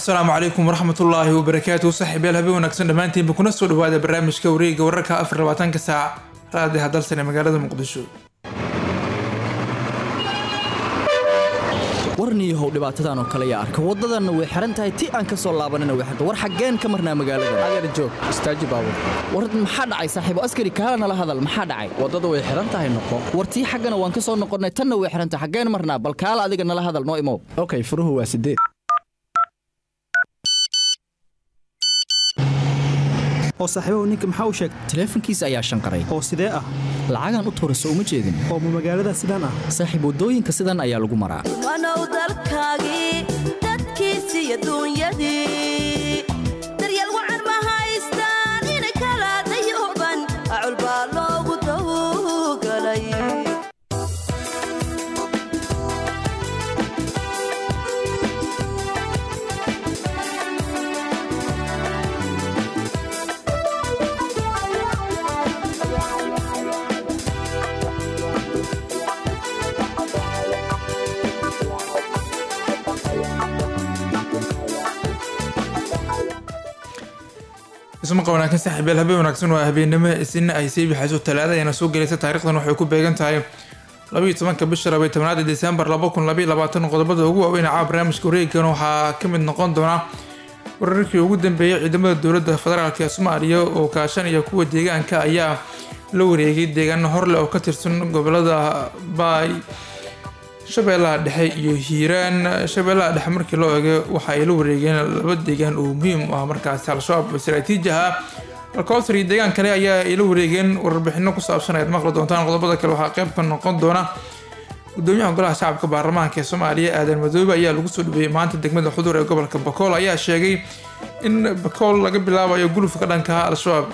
asalaamu calaykum waraxmatullaahi wabarakaatuhu saaxiibayaal habeen wanaagsan dhammaantiinba kuna soo dhawaada barnaamijka wareega wararka afar labaatanka saac raadiha dalsan ee magaalada muqdisho warniyahow dhibaatadan oo kale yaa arka waddadanna way xihan tahay ti aan ka soo laabanina way xirta war xaggeen ka marnaa magaalada adeer joog istaaji baabur war maxaa dhacay saaxiibo askari kaala nala hadal maxaa dhacay waddada way xihan tahay noqo war tii xaggana waan ka soo noqonnay tanna way xihan tahay xaggeen marnaa bal kaala adiga nala hadal noo imow okay furuhu waa sideed oo saaxiibahu ninka maxaa u sheegtay taleefankiisa ayaa shanqaray oo sidee ah lacagaan u tuurayso uma jeedin oo ma magaalada sidaan ah saaxiib waddooyinka sidan ayaa lagu maraa wanow dalkaagii dadkiisii adduunyadii daryeel wacan ma haystaan inay kala dayooban acul baa loogu dawgalay ismaqa wanaagsan saaxiibayaal habeen wanaagsan waa habeennimo isina ay sii bixayso talaada ayana soo gelaysa taarikhdan waxay ku beegan tahay labaiyo tobanka bisha labaiy tobnaada desembar laba kun labaiy labaatan qodobada ugu waaweyn caa barnaamijka wareegan waxaa ka mid noqon doona wararkii ugu dambeeyay ciidamada dowladda federaalk ee soomaaliya oo kaashanaya kuwa deegaanka ayaa la wareegay deegaano horleh oo ka tirsan gobolada baay shabeellaha dhexe iyo hiiraan shabeellaha dhexe markii loo eego waxa ay la wareegeen laba deegaan oo muhiim u ah markaasi al-shabaab istaraatiiji ah alkowsar iyo deegaan kale ayaa ay la wareegeen warbixino ku saabsan ayaad maqli doontaan qodobada kale waxaa qayb ka noqon doona gudoomiyaha golaha shacabka baarlamaanka ee soomaaliya aadan madoobe ayaa lagu soo dhaweeyey maanta degmada xudur ee gobolka bakool ayaa sheegay in bakool laga bilaabayo gulufka dhanka al-shabaab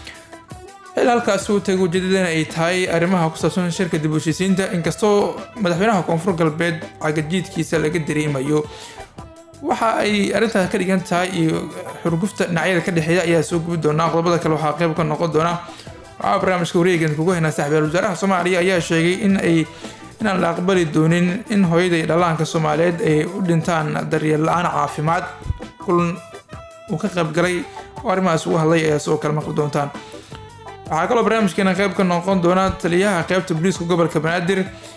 xil halkaasi uu tagay ujeedadana ay tahay arrimaha ku saabsan shirka dib u heshiisiinta inkastoo madaxweynaha koonfur galbeed cagajiidkiisa laga dareemayo waxa ay arrintaas ka dhigan tahay iyo xurgufta dhinacyada ka dhexeeya ayaa soo gubi doonaa qodobada kale waxaa qayb ka noqon doona waxaa barnaamijka wareegan kugu haynaa saaxiibayaal wasaaraha soomaaliya ayaa sheegay in ay inaan la aqbali doonin in hooyada iyo dhallaanka soomaaliyeed ay u dhintaan daryeel la-aan caafimaad kulan uu ka qaybgalay oo arrimahaas ugu hadlay ayaa sidoo kale maqli doontaan waxaa kaloo barnaamijkeena qayb ka noqon doona taliyaha qaybta booliiska gobolka banaadir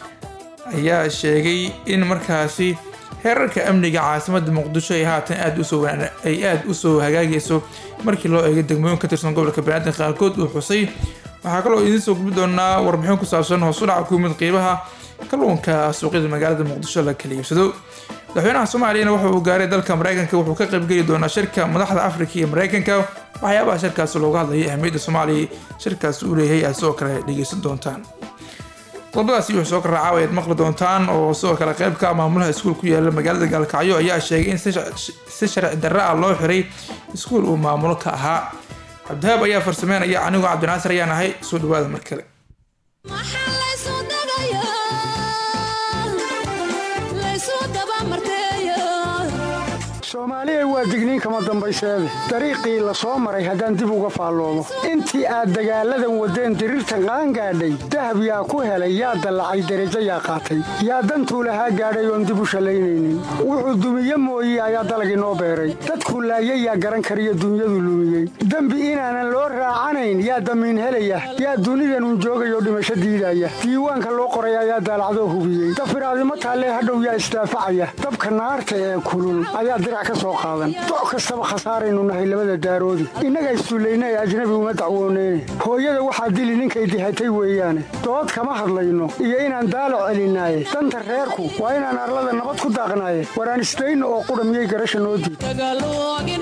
ayaa sheegay in markaasi heerarka amniga caasimada muqdisho ay haatan aad usoo ay aada usoo hagaagayso markii loo eegay degmooyin ka tirsan gobolka banaadir qaarkood uu xusay waxaa kaloo idiin soo gubi doonaa warbixin ku saabsan hoosu dhaca ku yimid qiimaha kalluunka suuqyada magaalada muqdisho la kala iibsado madaxweynaha soomaaliyana waxa uu gaaray dalka mareykanka wuxuu ka qaybgeli doonaa shirka madaxda afrika iyo mareykanka waxyaabaha shirkaasi looga hadlayay ahmiyadda soomaaliya shirkaasi uu leeyahay aad sidoo kale dhegeysan doontaan qodobadaasi wuxuu soo karraacaa ayaad maqli doontaan oo sidoo kale qaybka maamulaha iskuul ku yaala magaalada gaalkacyo ayaa sheegay in si sharci darra ah loo xiray iskuul uu maamulo ka ahaa cabdihaab ayaa farsameynaya anigoo cabdinaasir ayaan ahay soo dhawaada mar kale soomaaliya waa digniin kama dambayseede dariiqii la soo maray haddaan dib uga faalloomo intii aad dagaalladan waddeen diriirta qaan gaadhay dahab yaa ku helay yaa dallacay derajo yaa qaatay yaa dantuu lahaa gaadhay oon dib u shallaynaynin wuxuu dumiye mooye ayaa dalagii noo beeray dadkuu laayay yaa garan kariyo dunyadu lumiyey dembi inaanan loo raacanayn yaa damiin helaya yaa dunidanun joogayoo dhimasho diidaya diiwaanka loo qoray ayaa daalacdoo hubiyey dafiraadimo taallee hadhow yaa isdaafacaya dabka naarta ee kulul ayaa dirac doc kastaba khasaaraynu nahay labada daaroodi innaga issullayna ee ajnabi uma dacwooneyne hooyada waxaa dili ninkay dihatay weeyaane dood kama hadlayno iyo inaan daalac celinaaye danta reerku waa inaan arlada nabad ku daaqnaaye waraan isdayno oo qudha miyay garasha noo diid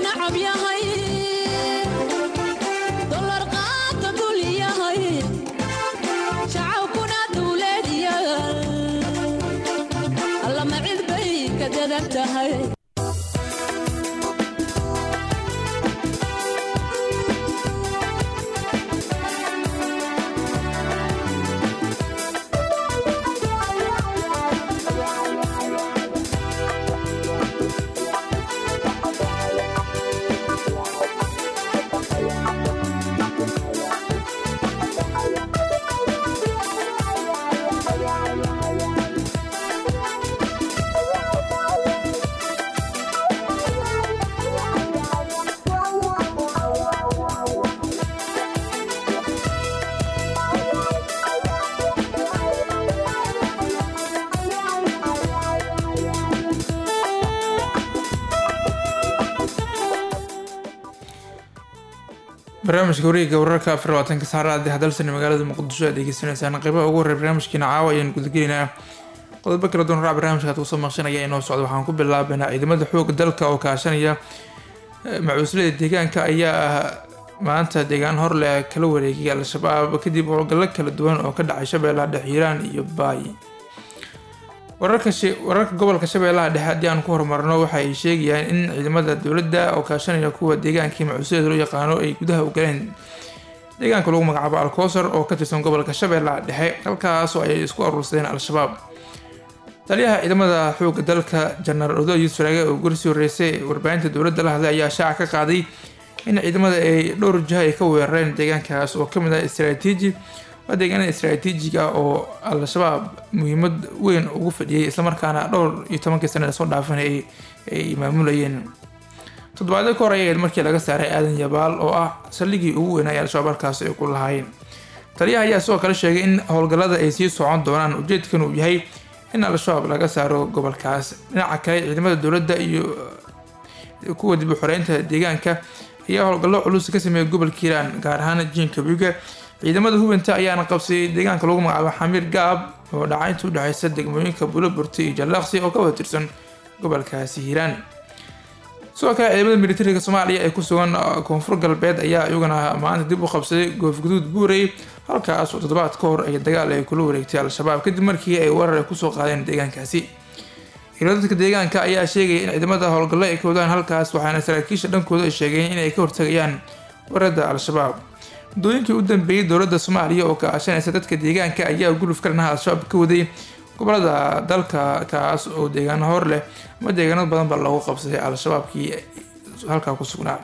barnaamijka wareegga wararka afar labaatanka saacada hadalsan magaalada muqdisho aad degeysanaysaan qeybaha ugu horey barnaamijkiina caawa ayaan gudagelaynaa qodobo kala duwan raac barnaamijka aad kusoo maqshanaya inoo socda waxaan ku bilaabanaa ciidamada xooga dalka oo kaashanaya macuuslada deegaanka ayaa ah maanta deegaan horleh kala wareegay al-shabaab kadib howlgallo kala duwan oo ka dhacay shabeellaha dhexe hiiraan iyo baay wararka wararka gobolka shabeellaha dhexe haddii aan ku horumarno waxa ay sheegayaan in ciidamada dowladda oo kaashanaya kuwa deegaankii macuuslada loo yaqaano ay gudaha u galeen deegaanka lagu magacaabo alkoosar oo ka tirsan gobolka shabeellaha dhexe halkaasoo ay isku aruursadeen al-shabaab taliyaha ciidamada xooga dalka jenaraal odo yuusuf raage oo gursii horeysay warbaahinta dowladda la hadlay ayaa shaaca ka qaaday in ciidamada ay dhowr jiha ay ka weerareen deegaankaas oo kamid ah istraatiiji waa deegaanada istraatiijiga oo al-shabaab muhiimad weyn ugu fadhiyay islamarkaana dhowr iyo tobankii sana lasoo dhaafan ay maamulayeen toddobaadyo ka hor ayayd markii laga saaray aadan yabaal oo ah saldhigii ugu weynaa ee al-shabaab halkaas ay ku lahaayeen taliyaha ayaa sidoo kale sheegay in howlgallada ay sii socon doonaan ujeedkan uu yahay in al-shabaab laga saaro gobolkaas dhinaca kale ciidamada dowladda iyo kuwa dib u xoreynta deegaanka ayaa howlgallo culus ka sameeyay gobolka hiiraan gaar ahaan jiinka biga ciidamada hubinta ayaana qabsayay deegaanka lagu magacaabo xamiir gaab oo dhacaynta udhexeysa degmooyinka buloburti iyo jallaqsi oo ka wada tirsan gobolkaasi hiiraan sidoo kale ciidamada militariga soomaaliya ee ku sugan koonfur galbeed ayaa iyaguna maanta dib u qabsaday goofguduud buurey halkaas oo toddobaad ka hor ay dagaal ay kula wareegtay al-shabaab kadib markii ay weerar ay kusoo qaadeen deegaankaasi hiiradadka deegaanka ayaa sheegaya in ciidamada howlgallo ay ka wadaan halkaas waxaana saraakiisha dhankooda ay sheegeen inay ka hortagayaan weerarada al-shabaab muddooyinkii u dambeeyey dowladda soomaaliya oo kaashanaysa dadka deegaanka ayaa guluf ka dhanaha al-shabaab ka waday gobolada dalka kaas oo deegaano hor leh ama deegaano badan ba loogu qabsaday al-shabaabkii halkaa ku sugnaa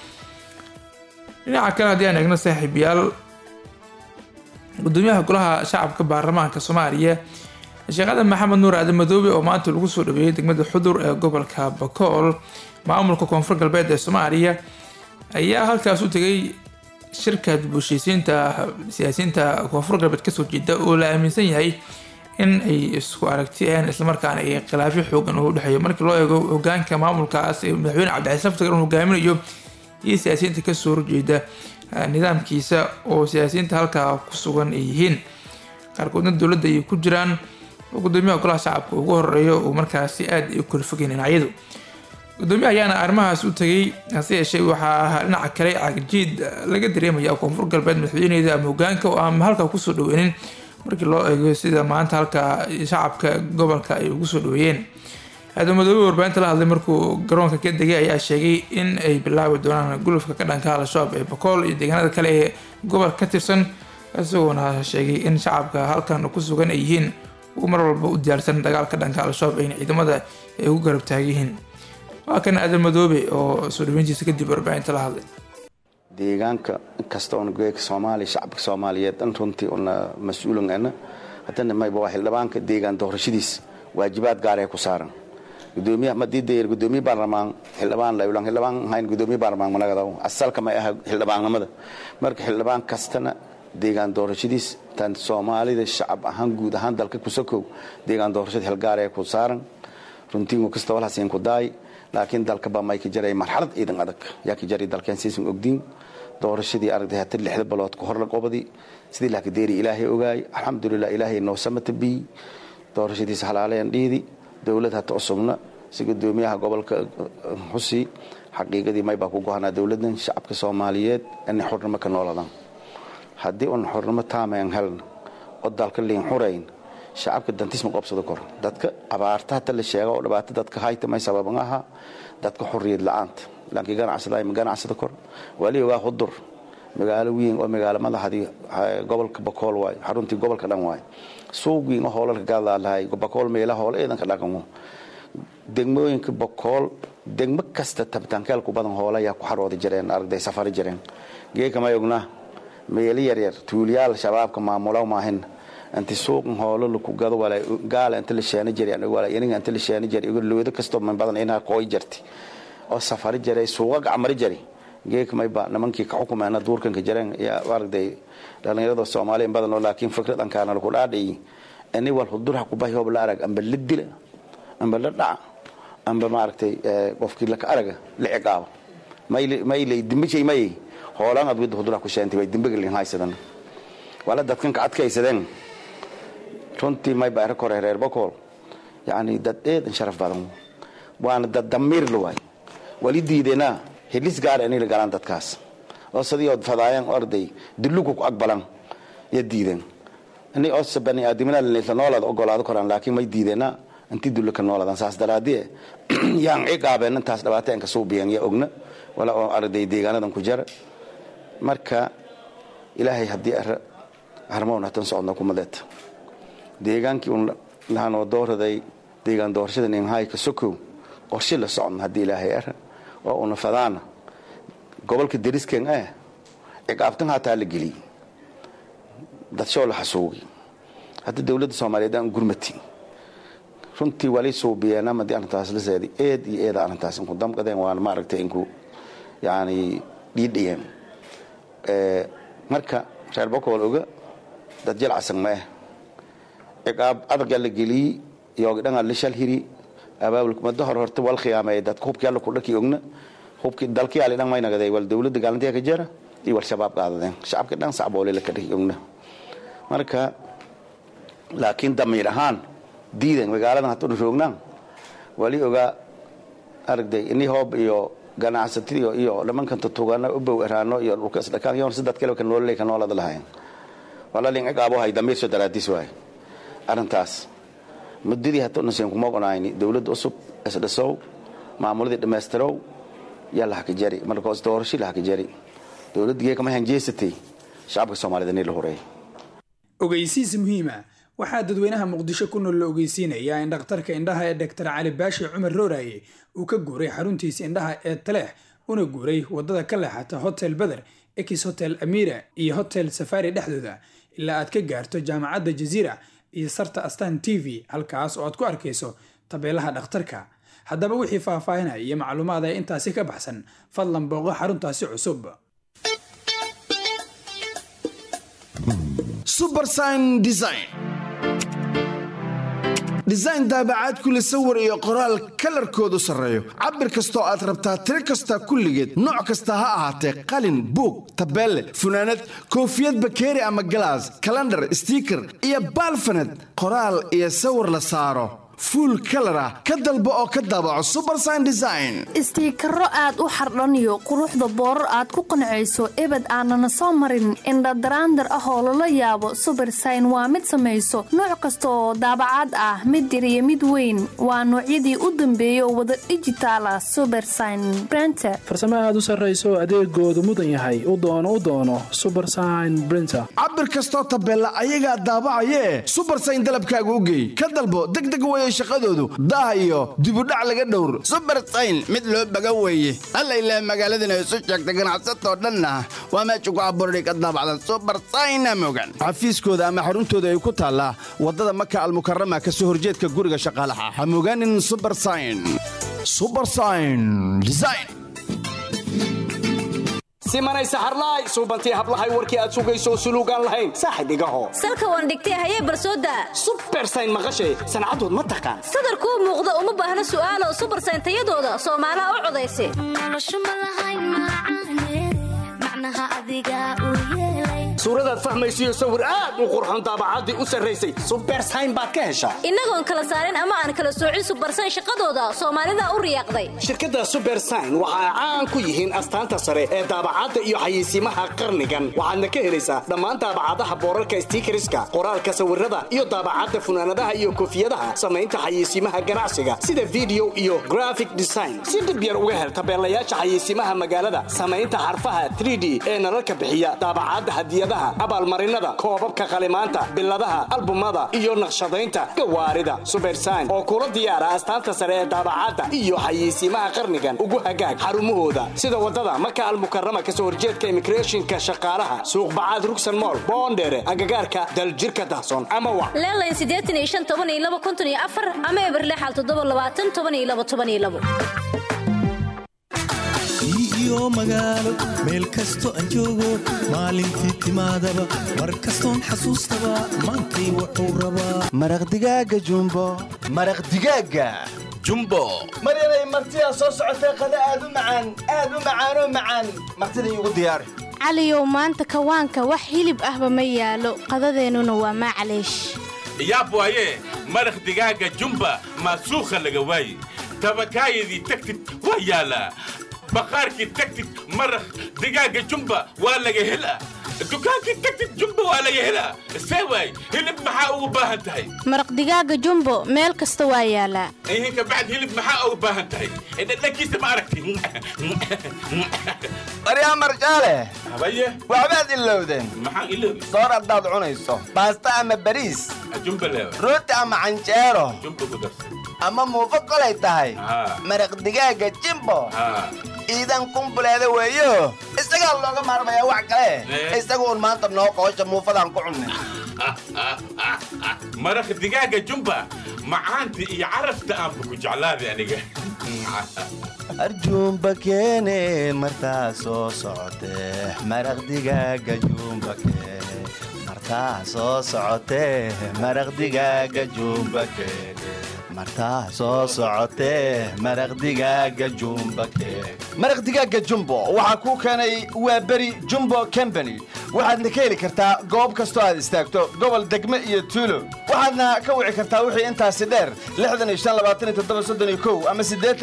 dhinaca kale haddii aan eegno saaxiibayaal gudoomiyaha golaha shacabka baarlamaanka soomaaliya sheekada maxamed nuur aadan madoobe oo maanta lagu soo dhaweeyey degmada xudur ee gobolka bakool maamulka koonfur galbeed ee soomaaliya ayaa halkaas u tegay shirka dibushiisiinta siyaasiyiinta koonfur galbeed kasoo jeeda oo la aaminsan yahay in ay isku aragtiyeen islamarkaana ay khilaafyo xoogan oo udhexeeyo markii loo eego hogaanka maamulkaas ee madaxweyne cabdicasiis laftagar uu hogaaminayo iyo siyaasiyiinta kasoo horjeeda nidaamkiisa oo siyaasiyiinta halkaa ku sugan ay yihiin qaarkoodna dowladda ay ku jiraan oo gudoomiyaha golaha shacabka ugu horeeyo uu markaasi aada ay u kala fogeen dhinacyadu gudoomiyaha ayaana arrimahaas u tegay hase yeeshee waxaa dhinaca kale cagjiid laga dareemaya koonfur galbeed madaxweyneeda ama hogaanka oo aan halkaa kusoo dhaweynin markii loo eego sida maanta halka shacabka gobolka ay ugu soo dhaweeyeen aadan-madoobe warbaahinta la hadlay markuu garoonka ka degay ayaa sheegay in ay bilaabi doonaan gulufka ka dhanka al-shabaab ee bakool iyo deegaanada kale ee gobolka ka tirsan isagoona sheegay in shacabka halkan ku sugan ay yihiin uu mar walba u diyaarsan dagaal ka dhanka al-shabaab ayna ciidamada ay ugu garab taagyihiin waa kan aadan madoobe oo soo dhaweyntiisa kadib warbaahinta la hadlay deegaanka inkasta oon geeka soomaaliya shacabka soomaaliyeed dhan runtii una mas-uulangana haddana mayba waa xildhibaanka deegaan doorashadiis waajibaad gaaree ku saaran gudoomiyaha madiidayar gudoomiye baarlamaan xildhibaan laylan xildhibaan ahayn gudoomiye baarlamaan managadaw asalka may aha xildhibaannimada marka xildhibaan kastana deegaan doorashadiis tan soomaalida shacab ahaan guud ahaan dalka kusakow deegaan doorashada xilgaaree ku saaran runtii kasta walhasiin ku daay laakiin dalkaba may ka jaray marxalad ciidan adag yaa ka jaray dalkeen siisan ogdiin doorashadii aragtay hata lixda balood ka hor la qobadi sidii laakadeeri ilaahay ogaay alxamdulilah ilaahay noo samata biy doorashadiisa halaaleen dhiidi dowlad hata cusubna si gudoomiyaha gobolka xusi xaqiiqadii maybaa ku gohanaa dowladan shacabka soomaaliyeed inay xurnimo ka nooladan haddii un xurnimo taamayan helna oo dalka liin xurayn shacabka dantisma qobsado kor dadka abaarta hata la sheega oo dhibaato dadka hayta may sababan aha dadka xuriyad la-aanta laakiin ganacsada ma ganacsada kor wali ogaa hudur magaalo weyn oo magaalo madaxdii gobolka bakool waay xaruntii gobolka dhan waay suuq weyn oo hoolalka gaadlaa lahay bakool meela hoola ciidanka dhaqamo degmooyinka bakool degmo kasta tabitaankeelku badan hoola ayaa ku xarooda jireen aragday safari jireen geeka may ognaa meelo yaryar tuuliyaal shabaabka maamulaw maahin inti suuqan hoolo laku gado wala gaala inta la sheena jiray wala iniga inta la sheena jiray igu looda kasto man badan inaa qooy jirti oo safari jiray suuqa gacmari jiray geek may ba nimankii ka xukumeena duurkanka jireen yaa aragday dhalinyarada soomaaliya badan oo laakiin fikrad ankaana laku dhaadhayi ini wal hudurha ku bahi hoob la arag amba la dila amba la dhaca amba maaragtay qofkii laka araga la ciqaabo may lay dimbishay may hoolaan adwida hudura ku sheentay way dimbagelin haysadan wala dadkan ka adkaysadeen runtii mayba era kore reer bokool yacni dad eedan sharaf badan waana dad damiir la waay wali diideenaa helis gaar inay la galaan dadkaas oo sidii ood fadaayaan orday dullugu ku aqbalan ya diideen inay osa bani aadamina la noolaada ogolaado koraan laakiin may diideenaa intii dullu ka noolaadaan saas daraadie yaan ciqaabeen intaas dhibaateen ka suubiyeen ya ogna wala oo arday deegaanadan ku jara marka ilaahay haddii ara harmowna tan socodna kumadeeta deegaankii un lahanoo dooraday deegaan doorashada ninhayka sokow qorshe la socodna haddii ilaahay ara oo una fadaana gobolka derisken eh ciqaabtan hataa la geliyey dadshoo la xasuugay hadda dowladda soomaaliyeed aan gurmati runtii wali suubiyeen amadii arrintaas la seeday eed iyo eeda arrintaas inku damqadeen waana maaragtay inku yani dhiidhiyeen marka reer bokool oga dad jalcasan ma ah ciqaab adagaa la geliyey yoogdhangaa la shal hiri abaabulka muddo hor horta wal khiyaameeyay dadka hubkii alla kudhaki ogna hubkii dalkii ali dhan may nagaday wal dowladda gaalantiya ka jara iyo wal shabaab qaadadeen shacabka dhan sacboole la ka dhaki ogna marka laakiin damiir ahaan diidan magaaladan hadduna roognaan wali ogaa aragday ini hoob iyo ganacsatadiyo iyo nimankan tutugana u bow eraano iyo dhulka isdhakaan yoon si dad kale ka noololay ka noolada lahayn walalin ciqaabo hay damiirso daraadiis waay arrintaas muddadii hadduna seen kuma ogonayni dowladda cusub isdhisow maamuladii dhammaystirow yaa lahaka jari markaas doorashii lahaka jari dowladdigee kama hanjeesatay shacabka soomaalida nii la horeey ogeysiis muhiima waxaa dadweynaha muqdisho ku nool la ogeysiinayaa in dhakhtarka indhaha ee doctor cali baashi cumar rooraye uu ka guuray xaruntiisa indhaha ee taleex una guuray wadada ka leexata hotel beder ex hotel amira iyo hotel safari dhexdooda ilaa aad ka gaarto jaamacadda jaziira iyo sarta astan t v halkaas oo aad ku arkayso tabeelaha dhakhtarka haddaba wixii faahfaahinaya iyo macluumaad ee intaasi ka baxsan fadlan booqo xaruntaasi cusub subersign design design daabacaad kule sawir iyo qoraal kalarkoodu sarreeyo cabir kastoo aad rabtaa tiro kasta kulligeed nooc kasta ha ahaatee qalin buug tabeelle funaanad koofiyad bakeeri ama galaas kalandhar stiiker iyo baalfaned qoraal iyo sawir la saaro fuul kalar ah ka dalbo oo ka daabaco subersign design istiikaro aad u xardhaniyo quruxda boorar aad ku qancayso ebed aanana soo marin indhadaraandar ah oo lala yaabo subersign waa mid samayso nooc kasta oo daabacaad ah mid yar iyo mid weyn waa noocyadii u dambeeya oo wada dhijitaal ah subersign brenter farsamo aad u sarrayso adeegoodu mudan yahay u doono u doono subersign brinter cabir kastoo tabeella ayagaa daabacayee subersign dalabkaaga u geey ka dalbo degdeg weye shaqadoodu daah iyo dibudhac laga dhowr subersayn mid loo baga weeye alla ilaah magaaladana isu sheegta ganacsatoo dhanna waa meesha ku abuurday ka daabacda subersayna mogan xafiiskooda ama xaruntooda ay ku taallaa waddada maka almukarama ka soo horjeedka guriga shaqaalaha ha mogaanin subersayn subersayn design simanay saxarlaay suubantii hablahay warkii aad sugayso suluugaan lahayn saaxib igaho salka waan dhigtay hayee barsooda subersayn maqashay sancadood ma taqaan sadarkuu muuqda uma baahna su'aalo subersayn tayadooda soomaalaha u codaysa suuradaad fahmaysiyo sawir aad u qurxon daabacaddii u sarraysay subersayn baad ka heshaa innagoon kala saarin ama aan kala soocin subersayn shaqadooda soomaalida u riyaaqday shirkadda subersayn waxa ay caan ku yihiin astaanta sare ee daabacadda iyo xayeysiimaha qarnigan waxaadna ka helaysaa dhammaan daabacadaha boorarka stiikariska qoraalka sawirada iyo daabacadda funaanadaha iyo koofiyadaha samaynta xayeysiimaha ganacsiga sida video iyo graphic design si dhib yar uga hel tabeelayaasha xayeysiimaha magaalada samaynta xarfaha 3d ee nalalka bixiya daabacadda hadiyadaha abaalmarinada koobabka qalimaanta biladaha albumada iyo naqshadaynta gawaarida subersayn oo kula diyaara astaanta sare ee daabacadda iyo xayeysiimaha qarnigan ugu hagaag xarumahooda sida wadada maka almukarama kasoo horjeedka immigrationka shaqaalaha suuqbacaad rugsan mool boondheere agagaarka daljirka dahson ama wa leelayn siddeetan iyo shan toban iyo laba konton iyo afar ama eberlexal toddoba labaatan toban iyo laba toban iyo labo iyo magaalo meel kasto aan joogo maalintii timaadaba mar kastoon xasuustaba maantay wuxuu rabaa maraq digaaga jumbo maraq digaaga jumbo maryanay martidaa soo socotee qada aad u macaan aad u macaanoo macaan martida iigu diyaari caliyow maanta kawaanka wax hilib ahba ma yaalo qadadeennuna waa maclaysh yaab waaye maraq digaaga jumba maasuukha laga waaye tabakaayadii tagtid waa yaalaa baqaarkii tagtid maraq digaaga jumba waa laga helaa dukaankii tagtid jumba waa laga helaa see waay hilib maxaa ugu baahan tahay maraq digaaga jumbo meel kasta waa yaalaa ihinka bacd hilib maxaa ugu baahan tahay dhadhankiisa ma aragti baryaa marjaale habaye waxbaad ilowdeen maxaan iloobi soor haddaad cunayso baasta ama bariis jumba leewa rooti ama canjeero jumba ku darsan ama muufo kolay tahay Haa. maraq digaaga jimbo haa iidan kumbuleeda weeyo isagaa looga maarmayaa wax kale Eh. isagu un maanta noo qoosha muufadaan ku cunnay maraq digaaga jumba macaanta iyo carafta aanba ku jeclaaday aniga arjuumba keene martaa soo socotee maraq digaaga juumba keene martaa soo socotee maraq digaaga juumba keene martaa soo socotee maraq digaaga jumba keene maraq digaaga jumbo waxaa kuu keenay waa beri jumbo company waxaadna ka heli kartaa goob kastoo aad istaagto gobol degme iyo tuulo waxaadna ka wici kartaa wixii intaasi dheer ama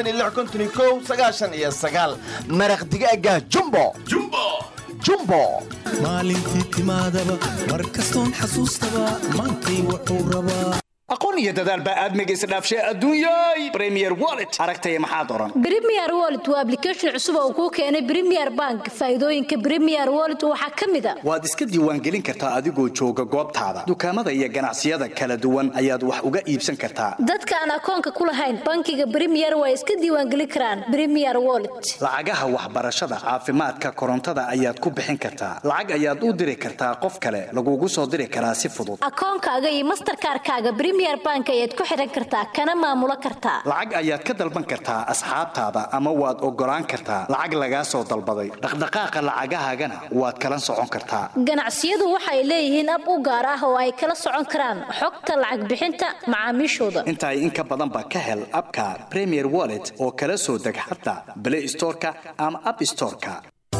maraq digaaga jumbo jumbo maalintii timaadaba mar kastoon xasuustaba maantay wuxuu rabaa aqoon iyo dadaal baa aadmiga isdhaafshay adduunyay premier wallet aragtaya maxaad oran Premier Wallet waa application cusub oo uu kuu keenay Premier Bank. Faa'iidooyinka Premier Wallet waxaa ka mid ah waad iska diiwaangelin kartaa adigoo jooga goobtaada dukaamada iyo ganacsiyada kala duwan ayaad wax uga iibsan kartaa dadka aan akoonka ku lahayn bankiga Premier way iska diiwaangelin karaan Premier Wallet. lacagaha waxbarashada caafimaadka korontada ayaad ku bixin kartaa lacag ayaad u diri kartaa qof kale lagugu soo diri karaa si fudud Akoonkaaga iyo Mastercard-kaaga Premier Bank ayaad ku xiran kartaa kana maamulo kartaa. lacag ayaad ka dalban kartaa asxaabtaada ama waad ogolaan kartaa lacag lagaa soo dalbaday dhaqdhaqaaqa lacagahaagana waad kala socon kartaa Ganacsiyadu waxay leeyihiin ab u gaar ah oo ay kala socon karaan xogta lacag bixinta macaamiishooda. intaay in ka badanba ka hel abka premier wallet oo kala soo deg xataa play storeka ama app storeka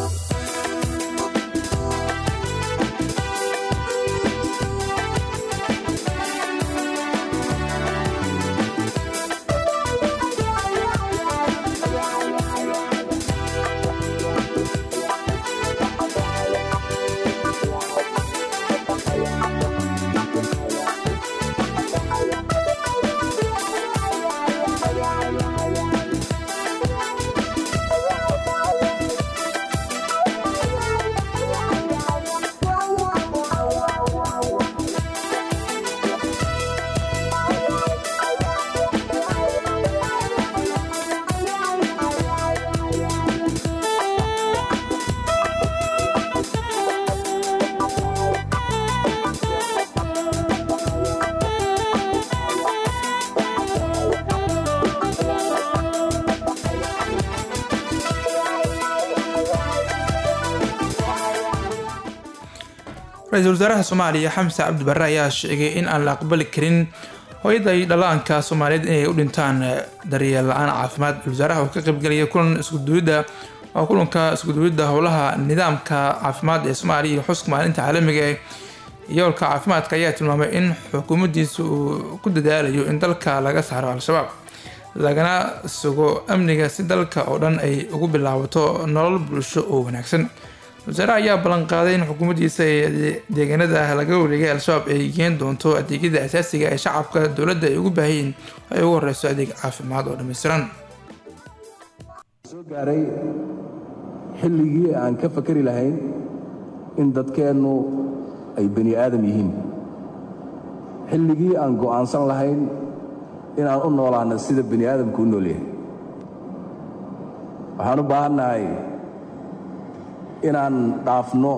ra-iisul wasaaraha soomaaliya xamse cabdi barre ayaa sheegay in aan la aqbali karin hooyada iyo dhallaanka soomaaliyeed inay u dhintaan daryeel la-aan caafimaad wasaaraha oo ka qaybgelaya kulan iskuduwidda oo kulanka iskuduwidda howlaha nidaamka caafimaad ee soomaaliya iyo xuska maalinta caalamiga ee yoolka caafimaadka ayaa tilmaamay in xukuumaddiisa uu ku dadaalayo in dalka laga saaro al-shabaab lagana sugo amniga si dalka oo dhan ay ugu bilaabato nolol bulsho oo wanaagsan wasaaraha ayaa ballanqaaday in xukuumaddiisa ee deegaanada laga wareegay al-shabaab ay geen doonto adeegyada asaasiga ee shacabka dowladda ay ugu baahayiin ay ugu horeyso adeeg caafimaad oo dhammaystiran soo gaaray xilligii aan ka fakari lahayn in dadkeennu ay bani aadam yihiin xilligii aan go'aansan lahayn inaan u noolaano sida bani aadamku u nool yahay waxaan u baahannahay inaan dhaafno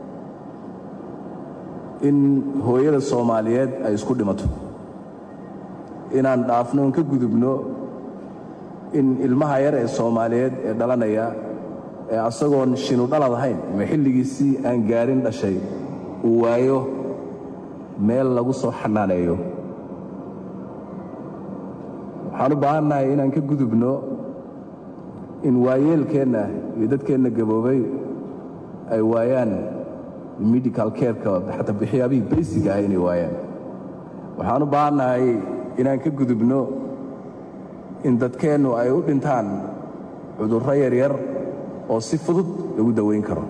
in hooyada soomaaliyeed ay isku dhimato inaan dhaafno in ka gudubno in ilmaha yar ee soomaaliyeed ee dhalanaya ee asagoon shinu dhalad ahayn ama xilligiisii aan gaarin dhashay uu waayo meel lagu soo xanaaneeyo waxaan u baahannahay inaan ka gudubno in waayeelkeenna iyo dadkeenna gaboobay ay waayaan medical careka xataa waxyaabihii baysiga ah inay waayaan waxaan u baahannahay inaan ka gudubno in dadkeennu ay u dhintaan cudurro yaryar oo si fudud lagu daweyn karo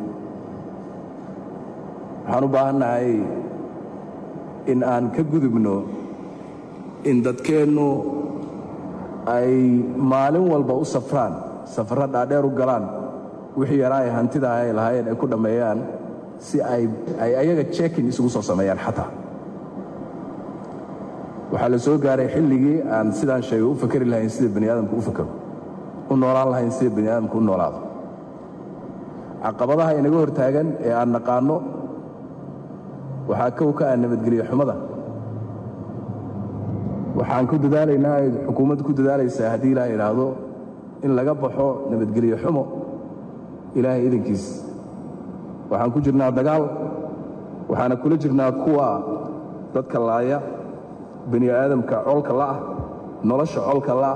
waxaan u baahannahay in aan ka gudubno in dadkeennu ay maalin walba u safraan safarro dhaadheer u galaan wixii yaraa ay hantida ay lahaayeen ay ku dhammeeyaan si ay ay ayaga jekin isugu soo sameeyaan xataa waxaa la soo gaaray xilligii aan sidaan sheegay u fakari lahayn sida bani aadamku u fakaro u noolaan lahayn sida bani aadamku u noolaado caqabadaha inaga hortaagan ee aan naqaanno waxaa kow ka ah nabadgelyo xumada waxaan ku dadaalaynaa ay xukuumaddu ku dadaalaysaa haddii ilaah idhaahdo in laga baxo nabadgelyo xumo ilaahay idankiis waxaan ku jirnaa dagaal waxaana kula jirnaa kuwa dadka laaya bani aadamka colka la'ah nolosha colka la'ah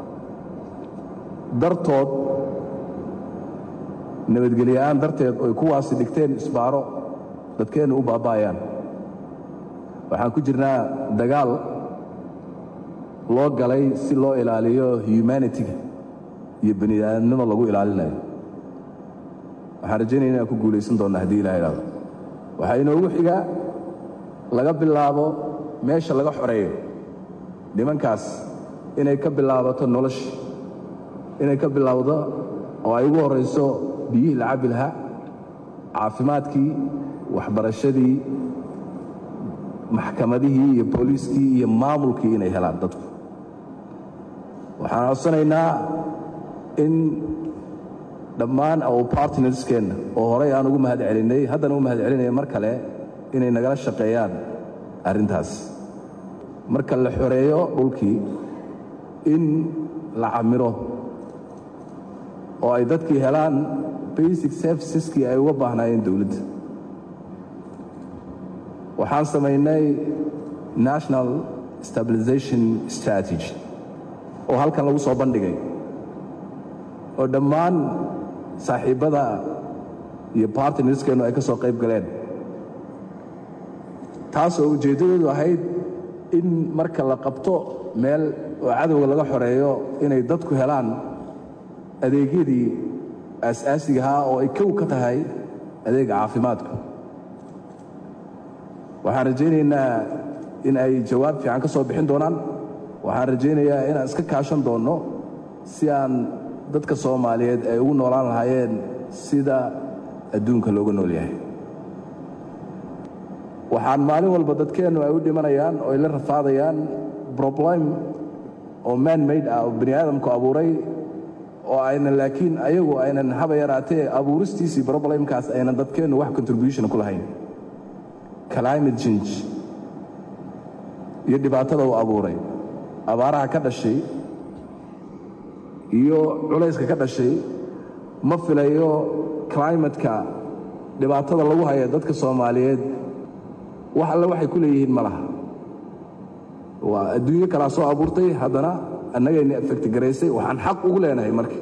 dartood nabadgelyoa'aan darteed oy kuwaasi dhigteen isbaaro dadkeennu u baaba'ayaan waxaan ku jirnaa dagaal loo galay si loo ilaaliyo humanitiga iyo bani aadamnimo lagu ilaalinayo waxaan rajaynaya inaan ku guulaysan doonna haddii ilaha idhahdo waxaa inoogu xigaa laga bilaabo meesha laga xoreeyo nimankaas inay ka bilaabato nolosha inay ka bilaawdo oo ay ugu horrayso biyihii la cabbi lahaa caafimaadkii waxbarashadii maxkamadihii iyo booliiskii iyo maamulkii inay helaan dadku waxaan codsanaynaa in dhammaan our partnerskeenna oo horey aan ugu mahad celinnay haddana u mahad celinaya mar kale inay nagala shaqeeyaan arrintaas marka la xoreeyo dhulkii in la camiro oo ay dadkii helaan basic serviceskii ay uga baahnaayeen dowladda waxaan samaynay national stabilization strategy oo halkan lagu soo bandhigay oo dhammaan saaxiibbada iyo bartnerskeennu ay ka soo qayb galeen taasoo ujeeddadeedu ahayd in marka la qabto meel oo cadowga laga xoreeyo inay dadku helaan adeegyadii aas-aasiga ahaa oo ay kow ka tahay adeega caafimaadku waxaan rajaynaynaa in ay jawaab fiican ka soo bixin doonaan waxaan rajaynayaa inaan iska kaashan doonno si aan dadka soomaaliyeed ay ugu noolaan lahaayeen sida adduunka looga nool yahay waxaan maalin walba dadkeennu ay u dhimanayaan oo ay la rafaadayaan problem oo man made ah oo bani aadamku abuuray oo aynan laakiin ayagu aynan haba yaraatee abuuristiisii problemkaas aynan dadkeennu wax contribution ku lahayn climate change iyo dhibaatada uu abuuray abaaraha ka dhashay iyo culayska ka dhashay ma filayo climatka dhibaatada lagu haya dadka soomaaliyeed wax alle waxay ku leeyihiin ma laha waa adduunyo kalaa soo abuurtay haddana annagayna effect garaysay waxaan xaq ugu leenahay marka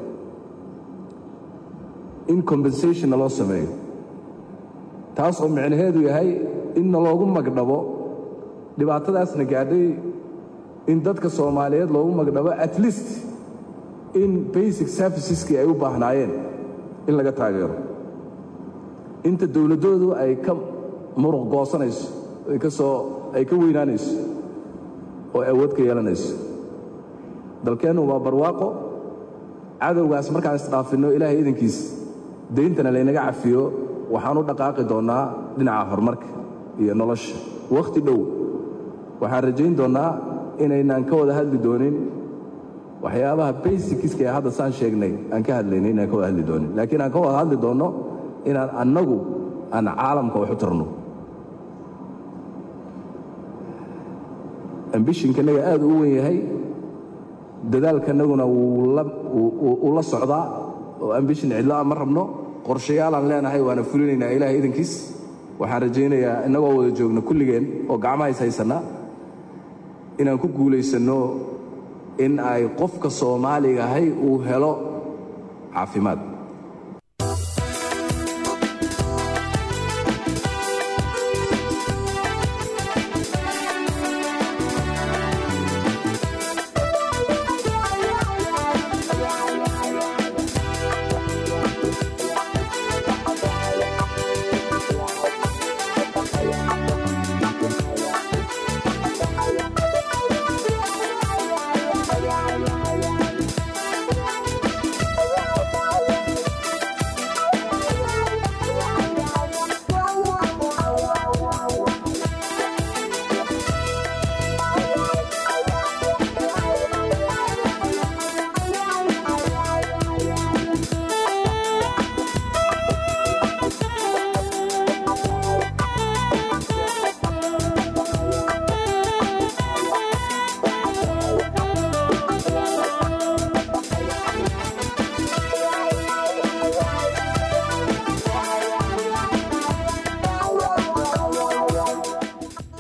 in compensationna loo sameeyo taas oo micnaheedu yahay inna loogu magdhabo dhibaatadaasna gaadhay in dadka soomaaliyeed loogu magdhabo at least in basic serviceskii ay u baahnaayeen in laga taageero inta dowladdoodu ay ka muruq goosanayso ay ka soo ay ka weynaanayso oo awood ka yeelanayso dalkeennu waa barwaaqo cadowgaas markaan isdhaafinno ilaahay idankiis dayntana laynaga cafiyo waxaan u dhaqaaqi doonnaa dhinaca horumarka iyo nolosha wakhti dhow waxaan rajayn doonnaa inaynaan ka wada hadli doonin waxyaabaha basiciska ee hadda saan sheegnay aan ka hadlaynay inaan ka wada hadli doonin laakiin aan ka wada hadli doonno inaan annagu aan caalamka wax u tarno ambishinkanaga aad u wen yahay dadaalkanaguna wuu la socdaa oo ambishin cidla'a ma rabno qorshayaalaan leenahay waana fulinaynaa ilaahay idankiis waxaan rajaynayaa innagoo wada joogno kulligeen oo gacmaha is haysannaa inaan ku guulaysanno in ay qofka soomaaliga ahay uu helo caafimaad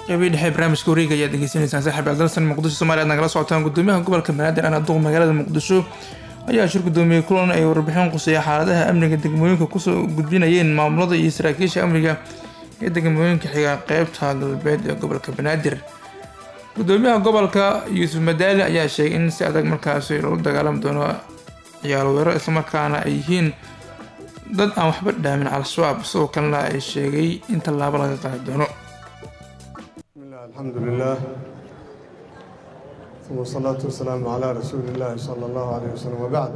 qeybii dhexe barnaamijka wareega ayaad degeysanaysaan saaxiib aldalsan muqdisho soomaaliya aad nagala socotaan gudoomiyaha gobolka banaadir ana duq magaalada muqdisho ayaa shir gudoomiyey kulan ay warbixin quseeya xaaladaha amniga degmooyinka kusoo gudbinayeen maamulada iyo saraakiisha amniga ee degmooyinka xiga qeybta galbeed ee gobolka banaadir gudoomiyaha gobolka yuusuf madaali ayaa sheegay in si adag markaasi loola dagaalami doono ciyaal weero islamarkaana ay yihiin dad aan waxba dhaamin al-shabaab sidoo kalena ay sheegay in tallaabo laga qaadi doono الحمد لله ثم الصلاة والسلام على رسول الله صلى الله عليه وسلم وبعد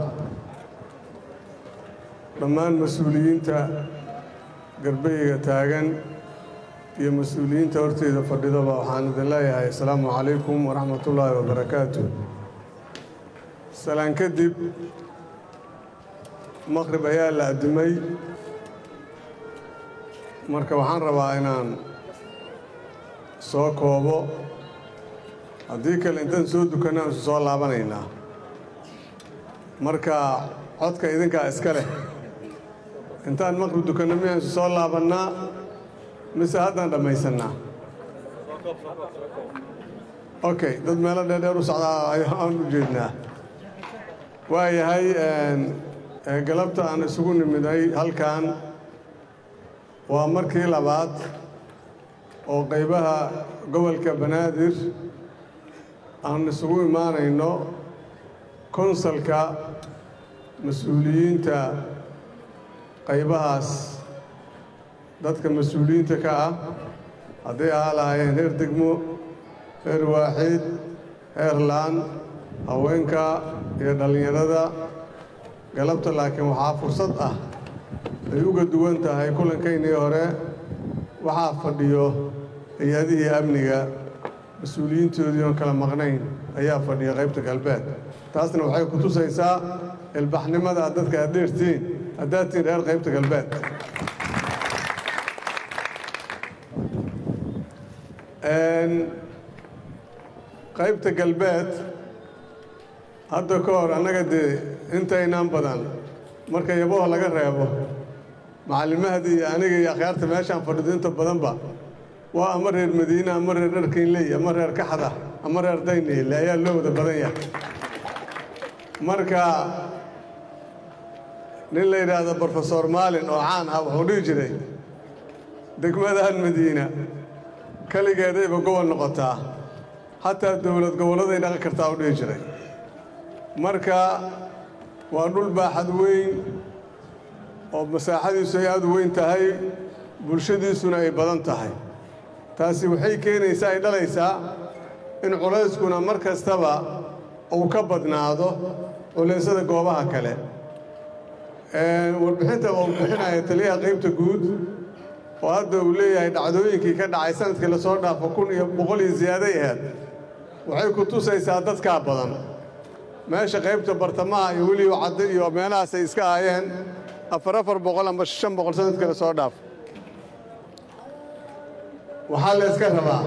dhammaan mas-uuliyiinta garbeyga taagan iyo mas-uuliyiinta horteeda fadhidaba waxaan idin leeyahay asalaamu calaykum waraxmat ullaahi wabarakaatu salaan kadib maqrib ayaa la addimay marka waxaan rabaa inaan soo koobo haddii kale intaan soo dukanna aan isu soo laabanaynaa marka codka idinkaa iska leh intaan maqrib dukanno miyaan isu soo laabannaa mise haddaan dhammaysannaa okay dad meelo dheerdheer u socdaa ayaan u jeednaa waayahay galabta aan isugu nimiday halkan waa markii labaad oo qaybaha gobolka banaadir aan isugu imaanayno konsalka mas-uuliyiinta qaybahaas dadka mas-uuliyiinta ka ah hadday ahaa lahaayeen heer degmo heer waaxiid heer laan haweenka iyo dhallinyarada galabta laakiin waxaa fursad ah ay uga duwan tahay kulankaynii hore waxaa fadhiyo hay-adihii amniga mas-uuliyiintoodii oon kala maqnayn ayaa fadhiya qaybta galbeed taasna waxay ku tusaysaa ilbaxnimada aad dadka aad dheertiin haddaad tiin reer qaybta galbeed qaybta galbeed hadda ka hor annaga dee intaynaan badan marka yaboha laga reebo macallimahadii iyo aniga iyo akhyaarta meeshaan fadhido inta badanba waa ama reer madiine ama reer dharkiinley ama reer kaxda ama reer dayniile ayaa loo wada badan yahay marka nin la yidhaahdo brofesor maalin oo caan ah wuxuu dhihi jiray degmadahan madiina keligeedayba gobol noqotaa xataa dowlad gobolladay dhaqan kartaa u dhihi jiray marka waa dhul baaxad weyn oo masaaxadiisu ay aad u weyn tahay bulshadiisuna ay badan tahay taasi waxay keenaysaa ay dhalaysaa in culayskuna mar kastaba uu ka badnaado culeysyada goobaha kale warbixinta uu bixinaya taliyaha qaybta guud oo hadda uu leeyahay dhacdooyinkii ka dhacay sanadkii lasoo dhaafo kun iyo boqol iyo ziyaaday aheed waxay ku tusaysaa dadkaa badan meesha qaybta bartamaha iyo weliba cadde iyo meelahaas ay iska aayeen afar afar boqol amba shan boqol sanadkii lasoo dhaafo waxaa la yska rabaa